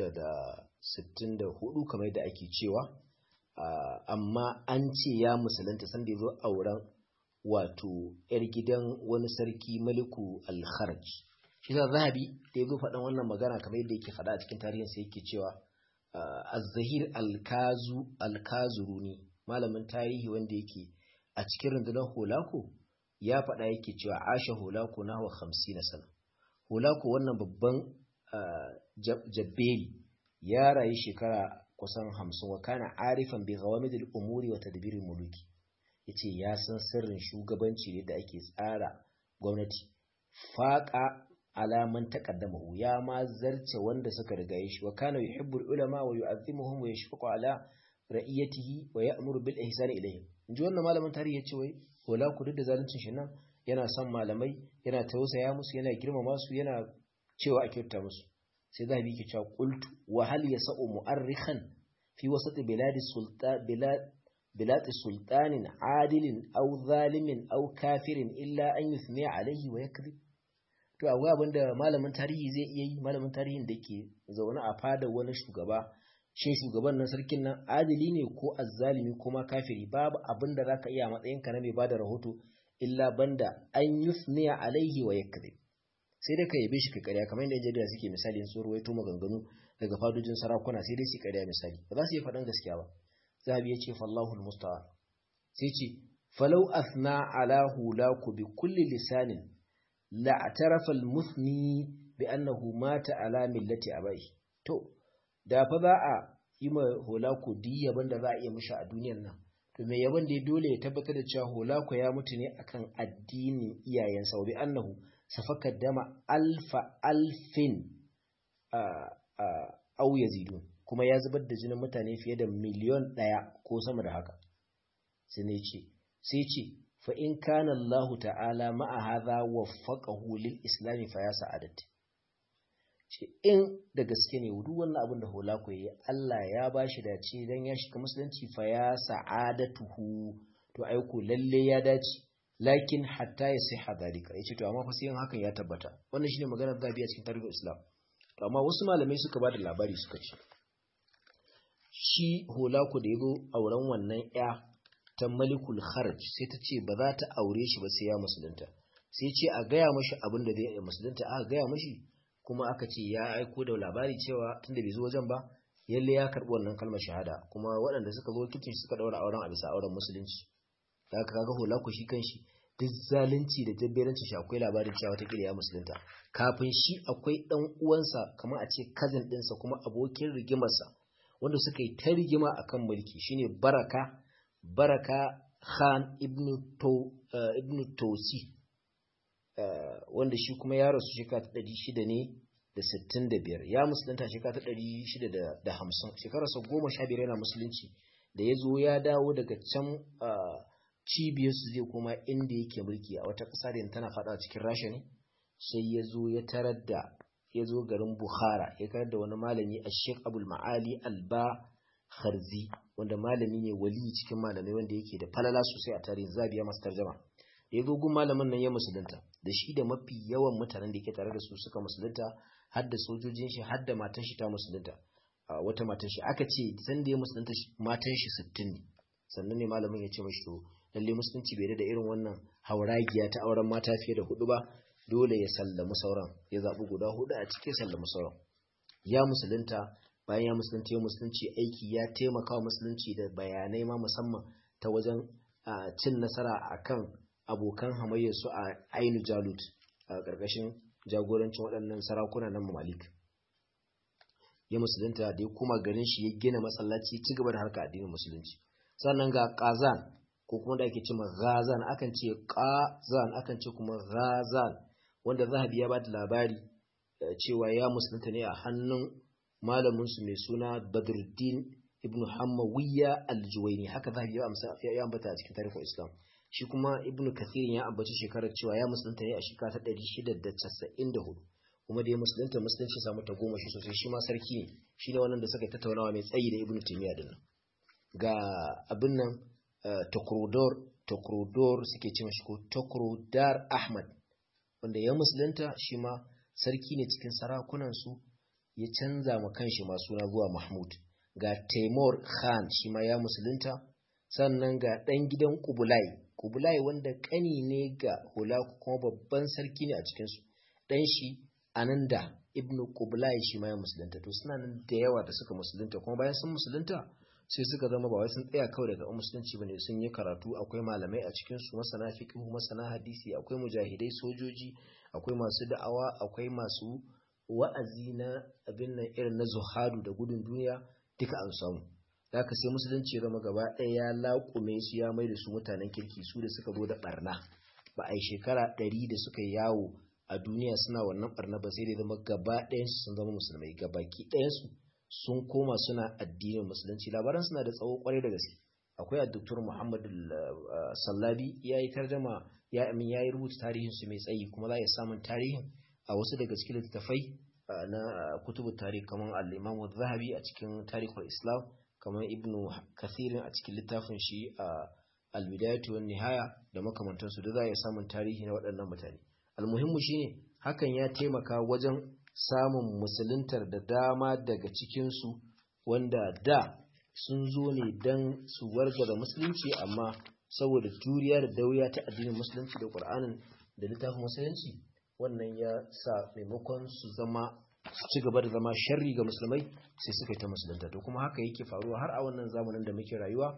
664 kamar yadda ake cewa amma an ce ya musulunta sanda ya zo auren wato yar gidan wani sarki maliku al-kharaj shi za zahabi da ya zo faɗan wannan magana kamar yadda yake faɗa a cikin tarihin sai yake cewa az-zahir al-kazu al-kazuruni malamin tarihi wanda yake a cikin rundunar holako ya faɗa yake cewa asha holako na hawa 50 sana holako wannan babban jabberi ya rayu shekara kusan hamsin wa kana arifan bi ghawamidil umuri wa tadbirin muluki yace ya san sirrin shugabanci ne da ake tsara gwamnati faqa alaman taqaddamahu ya ma zarce wanda suka riga shi wa kana yuhibbu ulama wa yu'azzimuhum wa yashfaqu ala ra'iyatihi wa ya'muru bil ihsan ilayhim inji wannan malamin tarihi yace wai wala ku duk da zaluncin shi nan yana son malamai yana tausaya musu yana girmama su yana cewa a kyauta musu sai zahabi ke cewa qultu wa hal yasau mu'arrikhan fi wasat bilad sultan bilad bilad sultanin adilin aw zalimin aw kafirin illa an yuthni alayhi wa yakذib to akwai abinda malamin tarihi zai iya yi malamin tarihin da ke zaune a fada wani shugaba shin shugaban nan sarkin nan adili ne ko azzalimi ko ma kafiri babu abin da zaka iya matsayin ka na mai bada rahoto illa banda an yuthni alaihi wa yakذib sai dai ka yabe shi ka ƙarya kamar yadda jarida suke misali sun ruwaito maganganu daga fadojin sarakuna sai dai su ƙarya misali ba za su yi faɗan gaskiya ba zahabi ya ce fallahu almusta'an sai ce falau athna ala hulaku bi kulli lisanin la atarafa almuthni bi annahu mata ala millati abai to da fa za a yi ma hulaku di yaban da za a iya mishi a duniyar nan to mai yaban da dole ya tabbatar da cewa hulaku ya mutu ne akan addinin iyayensa wa bi annahu safaka dama alfa alfin au yazidun kuma ya zubar da jinin mutane fiye da miliyon ɗaya ko sama da haka sai ne ce sai ce fa in kana Allah ta'ala ma'a hadha waffaqahu lil islam fa ya sa'adat ce in da gaske ne duk wannan abin da hola ku yi Allah ya bashi dace dan ya shiga musulunci fa ya sa'adatuhu to aiko lalle ya dace lakin hatta ya sai hadalika yace to amma fa sai hakan ya tabbata wannan shine maganar zabi a cikin tarihin Islam to amma wasu malamai suka bada labari suka ce shi holaku da yazo auren wannan ya ta Malikul Kharaj sai ta ce ba za ta aure shi ba sai ya musulunta sai ce a gaya mashi abin da zai musulunta aka gaya mashi kuma aka ce ya aiko da labari cewa tunda bai zo wajen ba yalle ya karɓi wannan kalmar shahada kuma waɗanda suka zo kitchen suka ɗaura auren a bisa auren musulunci da aka kaga hula ku shi kanshi duk zalunci da jabberanci shi akwai labarin cewa ta ya musulunta kafin shi akwai ɗan uwansa kamar a ce cousin ɗinsa kuma abokin rigimarsa wanda suka yi ta rigima akan mulki shine baraka baraka khan ibn to ibn tosi wanda shi kuma ya rasu shekara ta ɗari shida ne da sittin da biyar ya musulunta shekara ta ɗari shida da hamsin shekararsa goma sha biyar yana musulunci da ya zo ya dawo daga can cibiyarsu zai koma inda yake mulki a wata ƙasa da tana faɗa cikin rasha ne sai ya zo ya tarar da ya zo garin bukhara ya tarar da wani malami a sheik abul ma'ali alba harzi wanda malami ne wali cikin malamai wanda yake da falala sosai a tarihin zabiya masu tarjama ya zo gun malamin nan ya musulunta da shi da mafi yawan mutanen da yake tare da su suka musulunta har da sojojin shi har da matan shi ta musulunta wata matan shi aka ce san da ya musulunta matan shi sittin ne sannan ne malamin ya ce mashi to lalle musulunci bai da irin wannan hauragiya ta auren mata fiye da hudu ba dole ya sallami sauran ya zaɓi guda hudu a cikin sallami sauran ya musulunta bayan ya musulunci ya musulunci aiki ya taimaka musulunci da bayanai ma musamman ta wajen cin nasara akan abokan hamayyarsu a ainu jalut a ƙarƙashin jagorancin waɗannan sarakuna na malik ya musulunta da ya kuma garin shi ya gina masallaci ci gaba da harka addinin musulunci sannan ga kazan ko kuma da ake ce ma gazan akan ce qazan akan ce kuma gazan wanda zahabi ya bada labari cewa ya musulunta ne a hannun malamin su mai suna badruddin ibn hamawiyya al-juwayni haka zahabi ya amsa ya ambata a cikin tarihin islam shi kuma ibnu kathir ya ambaci shekarar cewa ya musulunta ne a shekara ta 694 kuma da ya musulunta musulunci samu ta goma shi sosai shi ma sarki ne shi ne wannan da suka tattaunawa mai tsayi da ibnu taymiya din ga abin nan tokrodor tokrodor suke ce mashi ko tokrodar ahmad wanda ya musulunta shi ma sarki ne cikin sarakunan su ya canza ma kanshi ma suna zuwa mahmud ga taimur khan shi ma ya musulunta sannan ga ɗan gidan kubulai kubulai wanda ƙani ne ga hula kuma babban sarki ne a cikinsu ɗan shi ananda ibn kubulai shi ma ya musulunta to suna nan da yawa da suka musulunta kuma bayan sun musulunta sai suka zama ba wai sun tsaya kawai daga musulunci bane sun yi karatu akwai malamai a cikin su masana fiqh masana hadisi akwai mujahidai sojoji akwai masu da'awa akwai masu wa'azi na abin nan irin na zuhadu da gudun duniya duka an samu haka sai musulunci ya zama gaba ɗaya ya laƙume su ya mai da su mutanen kirki su da suka zo da ɓarna ba a yi shekara ɗari da suka yawo a duniya suna wannan ɓarna ba sai da zama gaba ɗayansu sun zama musulmai gabaki ɗayansu sun koma suna addinin musulunci labaran suna da tsawo kwarai da gaske akwai a doktor muhammadu sallabi ya yi tarjama ya amin ya yi rubuta tarihin su mai tsayi kuma za a samun tarihin a wasu daga cikin littattafai na kutubu tarihi kamar al-imam zahabi a cikin tarihul islam kamar ibnu kathirin a cikin littafin shi a al-bidayatu wan nihaya da makamantansu da za a samun tarihi na waɗannan mutane almuhimmu shine hakan ya taimaka wajen samun musuluntar da dama daga cikinsu wanda da sun zo ne don su wargaza musulunci amma saboda juriya da dauya ta addinin musulunci da ƙur'anin da littafin musulunci wannan ya sa maimakon su zama su ci gaba da zama sharri ga musulmai sai suka yi ta musulunta to kuma haka yake faruwa har a wannan zamanin da muke rayuwa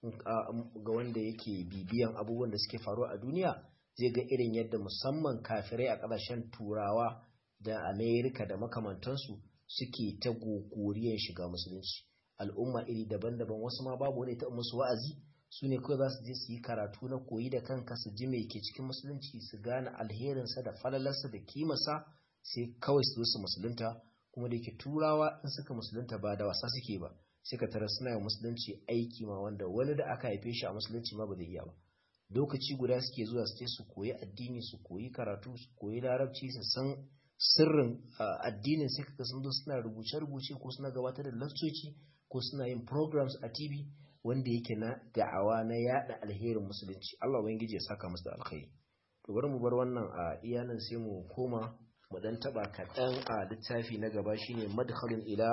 ga wanda yake bibiyan abubuwan da suke faruwa a duniya zai ga irin yadda musamman kafirai a ƙasashen turawa da amerika da makamantansu suke ta gogoriyar shiga musulunci al'umma iri daban-daban wasu ma babu wani ta musu wa'azi su ne kawai za su je su yi karatu na koyi da kanka su ji mai ke cikin musulunci su gane alherinsa da falalarsa da kimarsa sai kawai su zo su musulunta kuma da yake turawa in suka musulunta ba da wasa suke ba sai ka tara suna yin musulunci aiki ma wanda wani da aka haife shi a musulunci ma ba zai iya ba lokaci guda suke zuwa su je su koyi addini su koyi karatu su koyi larabci su san sirrin addinin sai kaga sun zo suna rubuce-rubuce ko suna gabatar da lakcoci ko suna yin programs a TV wanda yake na da'awa na yada alherin musulunci Allah ubangiji ya saka musu da alkhairi to bari mu bar wannan a iyanan sai mu koma mu dan taba kaɗan a littafi na gaba shine madkhalun ila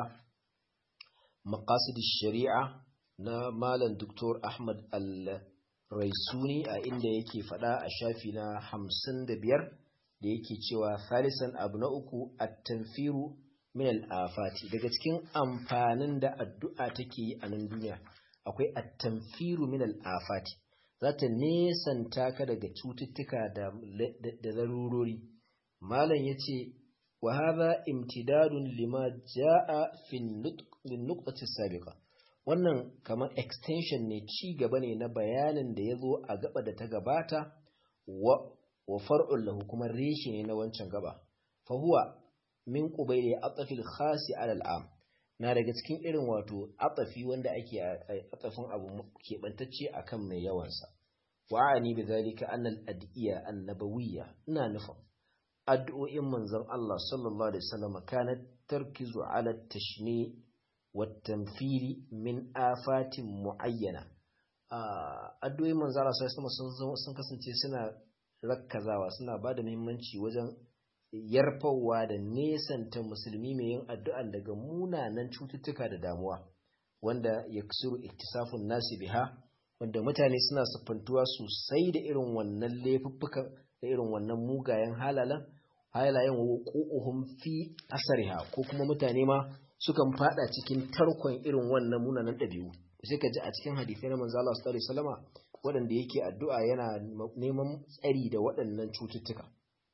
maqasid shari'a na malam Dr. Ahmad Al-Raisuni a inda yake faɗa a shafi na 55 da yake cewa salisan abu na uku at-tanfiru min al-afati daga cikin amfanin da addu'a take yi a nan duniya akwai at-tanfiru min al-afati za ta nesanta ka daga cututtuka da da zarurori malam yace wa hadha imtidadun lima jaa fi an-nuqtati sabiqa wannan kamar extension ne ci gaba ne na bayanin da yazo a gaba da ta gabata wa wa far'un lahu kuma reshe ne na wancan gaba fa huwa min qubayli atafil khasi ala al'am na daga cikin irin wato atafi wanda ake atafin abu keɓantacce akan mai yawansa wa'ani bi zalika anna al-ad'iya annabawiyya ina nufin addu'o'in manzon Allah sallallahu alaihi wasallam kanat tarkizu ala tashni wa tanfiri min afatin muayyana addu'o'in manzon Allah sallallahu alaihi wasallam sun kasance suna rakkazawa suna bada muhimmanci wajen yarfawa da nesanta musulmi mai yin addu'an daga munanan cututtuka da damuwa wanda ya kusuru iktisafun nasi biha wanda mutane suna siffantuwa sosai da irin wannan laifuffukan da irin wannan mugayen halalan halayen wuqu'uhum fi asariha ko kuma mutane ma sukan fada cikin tarkon irin wannan munanan ɗabi'u sai ka ji a cikin hadisai na manzo Allah sallallahu alaihi wasallama waɗanda yake addu'a yana neman tsari da waɗannan cututtuka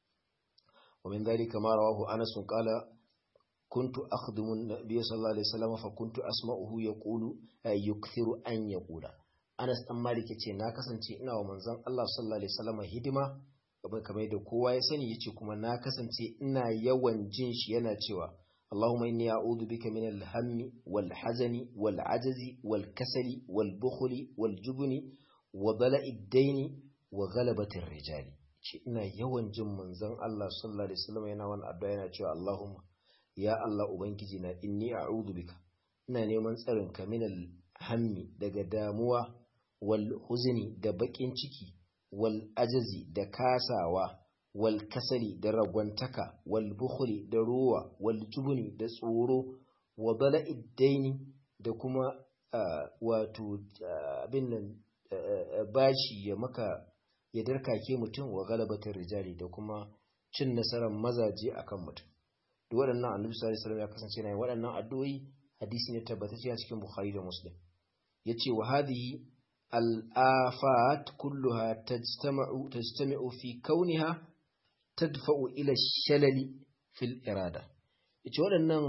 ومن ذلك ما رواه أنس قال كنت أخدم النبي صلى الله عليه وسلم فكنت أسمعه يقول يكثر أن يقول أنس أم مالك يتي ناكسن تي إنا ومنزان الله صلى الله عليه وسلم هدما kamar kamar yadda kowa ya sani yace kuma na kasance ina yawan jin shi yana cewa Allahumma inni a'udhu bika min al-hammi wal hazani wal ajazi wal kasali wal bukhli wal jubni wa bala'i ad-daini wa ghalabati ar-rijali ce ina yawan jin manzon Allah sallallahu alaihi wasallam yana wani addu'a yana cewa Allahumma ya Allah ubangiji na inni a'udhu bika ina neman tsarin ka minal hammi daga damuwa wal huzni da bakin ciki wal ajazi da kasawa wal kasali da ragwantaka wal bukhli da ruwa wal jubni da tsoro wa bala'id daini da kuma wato abin nan bashi ya maka ya darkake mutum wa galabatar rijali da kuma cin nasarar mazaje akan mutum duk waɗannan annabi sallallahu alaihi wasallam ya kasance yana waɗannan addu'o'i hadisi ne tabbatacce a cikin bukhari da muslim yace wa hadhihi al-afat kulluha tajtama'u tajtami'u fi kauniha tadfa'u ila shalali fil irada yace waɗannan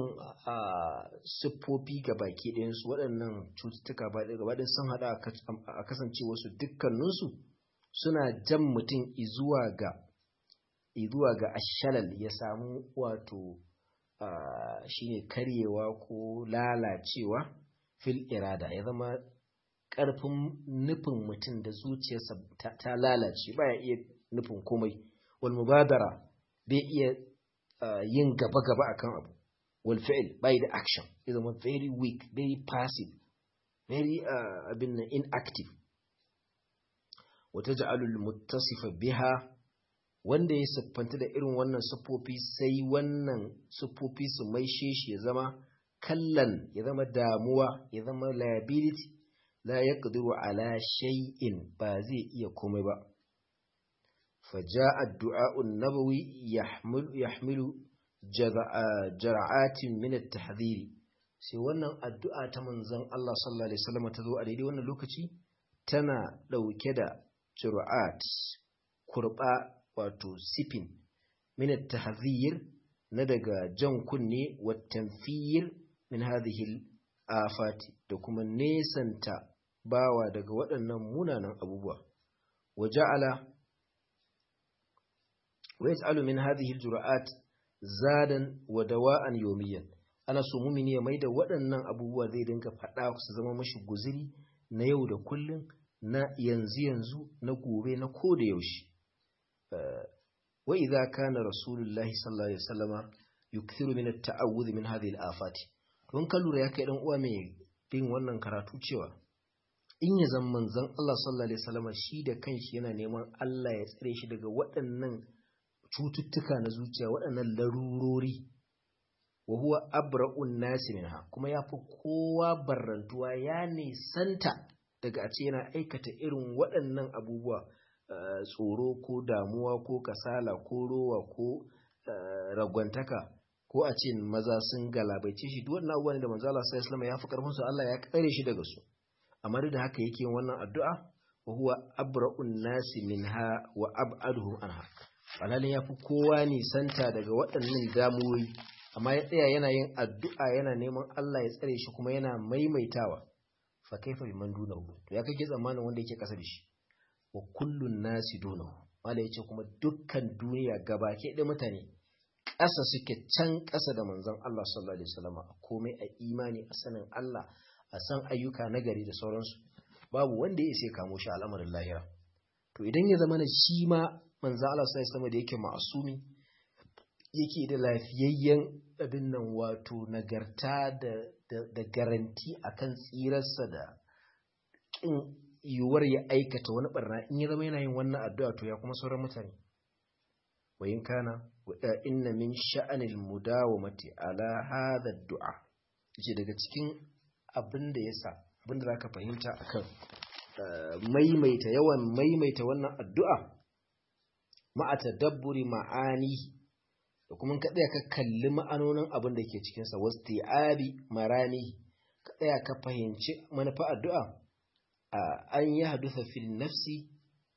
siffofi baki ɗayan su waɗannan cututtuka ba gaba ɗayan sun hada a kasancewarsu dukkaninsu suna jan mutum izuwa ga izuwa ga ashalal ya samu wato shine karyewa ko lalacewa fil irada ya zama ƙarfin nufin mutum da zuciyarsa ta lalace baya iya nufin komai wal mubadara bai iya yin gaba-gaba akan abu wal fi'l bai da action ya zama very weak very passive very abin inactive wata ja'alul muttasifa biha wanda ya siffanta da irin wannan siffofi sai wannan siffofi su maishe shi ya zama kallan ya zama damuwa ya zama liability la yaqdiru ala shay'in ba zai iya komai ba faja'a ad-du'a an-nabawi yahmilu yahmilu jara'atin min at-tahdhir sai wannan addu'a ta manzon Allah sallallahu alaihi wasallam ta zo a daidai wannan lokaci tana dauke da juru'at kurba wato sifin min at-tahdhir na daga jan kunne wa tanfir min hadhihi afati da kuma nesanta bawa daga waɗannan munanan abubuwa wa ja'ala wa yas'alu min hadhihi al-juru'at zadan wa dawa'an yawmiyan ana so mumini ya maida waɗannan abubuwa zai dinga faɗa su zama mashi guziri na yau da kullum na yanzu yanzu na gobe na ko da yaushe wa idza kana rasulullahi sallallahu alaihi wasallama yukthiru min at-ta'awudh min hadhihi al-afati don ka lura ya kai dan uwa mai bin wannan karatu cewa in ya zama manzon Allah sallallahu alaihi wasallama shi da kanshi yana neman Allah ya tsare shi daga waɗannan cututtuka na zuciya waɗannan larurori wa huwa abra'un nasi minha kuma yafi kowa barrantuwa ya nisanta daga a ce yana aikata irin waɗannan abubuwa tsoro ko damuwa ko kasala ko rowa ko ragwantaka ko a ce maza sun galabaice shi duk wannan abubuwan da manzo Allah sallallahu alaihi ya fi karfin su Allah ya kare shi daga su amma da haka yake yin wannan addu'a wa huwa abra'un nasi minha wa ab'aduhum anha alalin yafi kowa nisanta daga waɗannan damuwoyi amma ya tsaya yana yin addu'a yana neman Allah ya tsare shi kuma yana maimaitawa fa kaifa biman dunahu to ya kake tsammanin wanda yake kasa da shi wa kullun nasi dunahu wanda yace kuma dukkan duniya gabake da mutane ƙasa suke can ƙasa da manzon Allah sallallahu alaihi wasallam a komai a imani a sanin Allah a san ayyuka nagari da sauransu babu wanda ya sai kamo shi al'amarin lahira to idan ya zama na shi ma manzon Allah sallallahu alaihi wasallam da yake ma'asumi yake da lafiyayyen abin nan wato nagarta da da garanti akan tsirarsa da kin yiwuwar ya aikata wani barna in ya zama yana yin wannan addu'a to ya kuma sauran mutane wayin kana inna min sha'anil mudawamati ala hadha du'a yace daga cikin abin da yasa abin da zaka fahimta akan maimaita yawan maimaita wannan addu'a ma'a tadabburi ma'ani da kuma ka tsaya ka kalli ma'anonin abin da ke cikin sa wasti'abi marani ka tsaya ka fahimci manufa addu'a an yi hadufa fil nafsi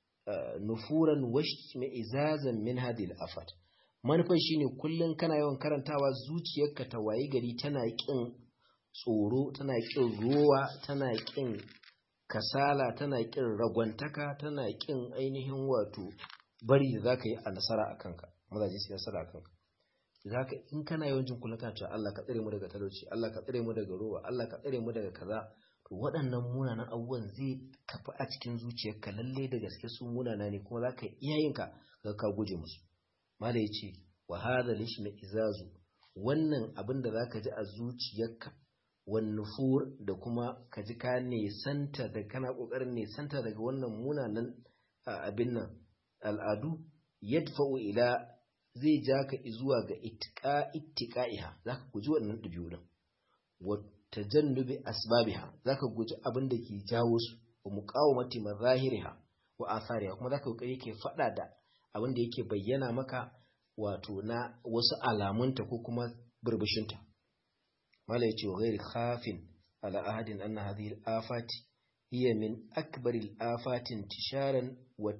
nufuran washi mai izazan min hadil afat manufar shine kullum kana yawan karantawa zuciyarka ta wayi gari tana kin tsoro tana kin ruwa tana kin kasala tana kin ragwantaka tana kin ainihin wato bari da zaka yi a nasara a kanka mazaje su nasara a kanka zaka in kana yawan jin kullum kana cewa Allah ka tsare mu daga talauci Allah ka tsare mu daga ruwa Allah ka tsare mu daga kaza to waɗannan munanan abubuwan zai kafa a cikin zuciyarka lalle da gaske su munana ne kuma zaka iya yin ka ga ka guje musu mala yace wa hadha lishma izazu wannan abin da zaka ji a zuciyarka wan nufur da kuma ka ji ka nesanta da kana kokarin nesanta daga wannan munanan abin nan al'adu yadfa'u ila zai ja ka zuwa ga ittiqa ittiqaiha zaka guji wannan dabi'u din wa tajannubi asbabiha zaka guji abin da ke jawo su wa muqawamati mazahiriha wa athariha kuma zaka kokari ke fada da abin da yake bayyana maka wato na wasu alamunta ko kuma burbushinta mala yace wa ghairi khafin ala ahadin anna hadhihi al-afati hiya min akbar al-afati intisharan wa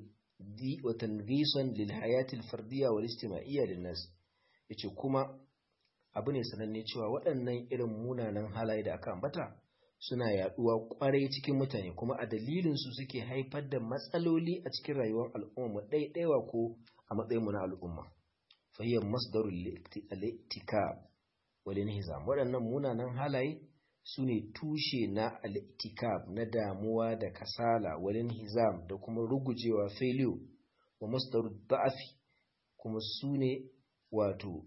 wa tanzisan lil hayati al-fardiyya wal ijtima'iyya lin nas yace kuma abu ne sananne cewa waɗannan irin munanan halaye da aka ambata suna yaduwa kwarai cikin mutane kuma a dalilin su suke haifar da matsaloli a cikin rayuwar al'umma ɗaiɗaiwa ko a matsayinmu na al'umma fayyar masdarul al-iktikab wal inhizam waɗannan munanan halaye su ne tushe na al-iktikab na damuwa da kasala wal inhizam da kuma rugujewa failure wa masdarul da'afi kuma su ne wato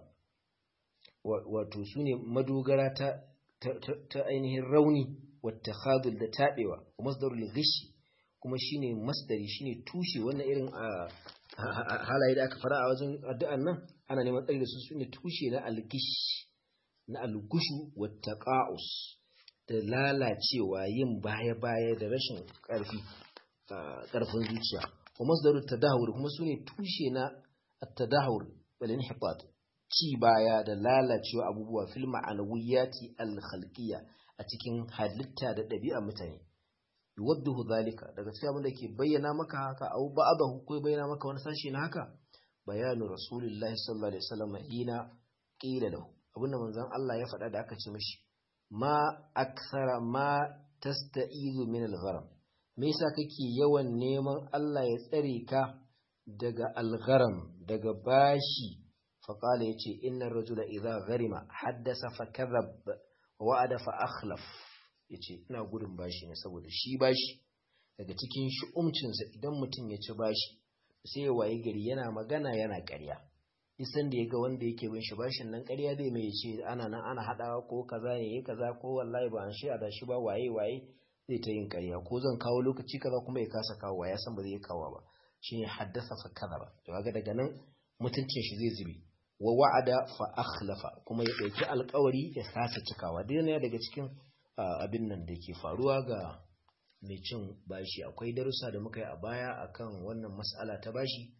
wato su ne madogara ta ta ainihin rauni wata khadul da taɓewa wa masdarul ghishi kuma shine masdari shine tushe wannan irin halaye da aka fara a wajen addu'an nan ana neman tsari da su sune tushe na algish na algushu wata qa'us da lalacewa yin baya baya da rashin ƙarfi ƙarfin zuciya wa masdarul tadahur kuma sune tushe na at-tadahur wal inhibat ci baya da lalacewa abubuwa fil ma'anawiyati al-khalqiyya a cikin halitta da ɗabi'a mutane yuwadduhu zalika daga cikin abin da ke bayyana maka haka au ba'dahu ko bayyana maka wani sashi na haka bayanu rasulullahi sallallahu alaihi wasallam hina qila lahu abinda manzon Allah ya faɗa da aka ce mishi ma aksara ma tasta'izu min al-gharam me yasa kake yawan neman Allah ya tsare ka daga al-gharam daga bashi فقال يتي إن الرجل إذا غرم حدث فكذب ووعد فأخلف yace ina gudun bashi ne saboda shi bashi daga cikin shi'umcinsa idan mutum ya ci bashi sai ya waye gari yana magana yana ƙarya isan da ya ga wanda yake bin shi bashin nan ƙarya zai mai ce ana nan ana haɗawa ko kaza ya yi kaza ko wallahi ba an shi a dashi ba waye waye zai ta yin ƙarya ko zan kawo lokaci kaza kuma ya kasa kawo ya san ba zai kawo ba shine haddasa fa kaza ba to kaga daga nan mutuncin shi zai zube wa wa'ada fa akhlafa kuma ya dauki alƙawari ya kasa cikawa dai ne daga cikin abin nan da ke faruwa ga mai cin bashi akwai darussa da muka yi a baya akan wannan mas'ala ta bashi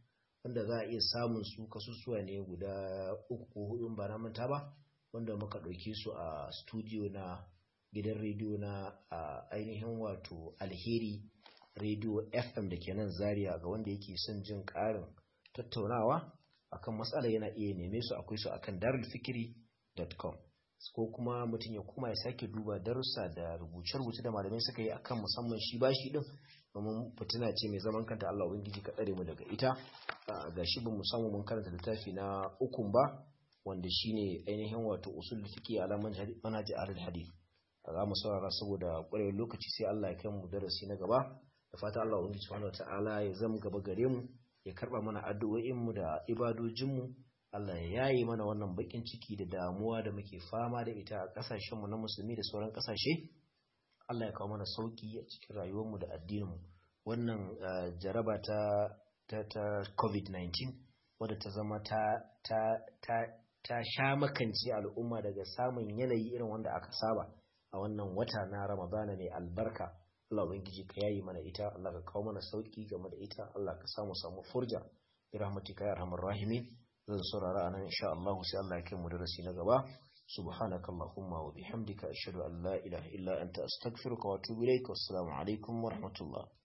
wanda za a iya samun su kasusuwa ne guda uku ko hudu ba na manta ba wanda muka ɗauke su a studio na gidan rediyo na ainihin wato alheri rediyo fm da ke nan zaria ga wanda yake son jin ƙarin tattaunawa akan matsala yana iya neme su akwai su akan darulfikiri.com ko kuma mutum ya kuma ya sake duba darussa da rubuce-rubuce da malamai suka yi akan musamman shi bashi din domin fitina ce mai zaman kanta Allah ubangiji ka tsare mu daga ita ga shi bin musamman mun karanta littafi na ukun ba wanda shine ainihin wato usul fiqi ala manhaj ahlul hadith za mu saurara saboda ƙwarewar lokaci sai Allah ya kai mu darasi na gaba da fata Allah ubangiji subhanahu wataala ya zama gaba gare mu ya karba mana addu'o'in mu da ibadojin mu Allah ya yaye mana wannan bakin ciki da damuwa da muke fama da ita a kasashen mu na musulmi da sauran kasashe Allah ya kawo mana sauki a cikin rayuwar mu da addinin mu wannan jaraba ta ta, ta COVID-19 wadda ta zama ta ta ta ta sha makance al'umma daga samun yanayi irin wanda aka saba a wannan wata na Ramadana ne albarka Allah ubangiji ka yayi mana ita Allah ka kawo mana sauki game da ita Allah ka samu samu furja bi rahmatika ya arhamar rahimin zan saurara anan insha Allah sai Allah ya kai mu darasi na gaba subhanaka allahumma wa bihamdika ashhadu an la ilaha illa anta astaghfiruka wa atubu ilaik wassalamu alaikum wa rahmatullah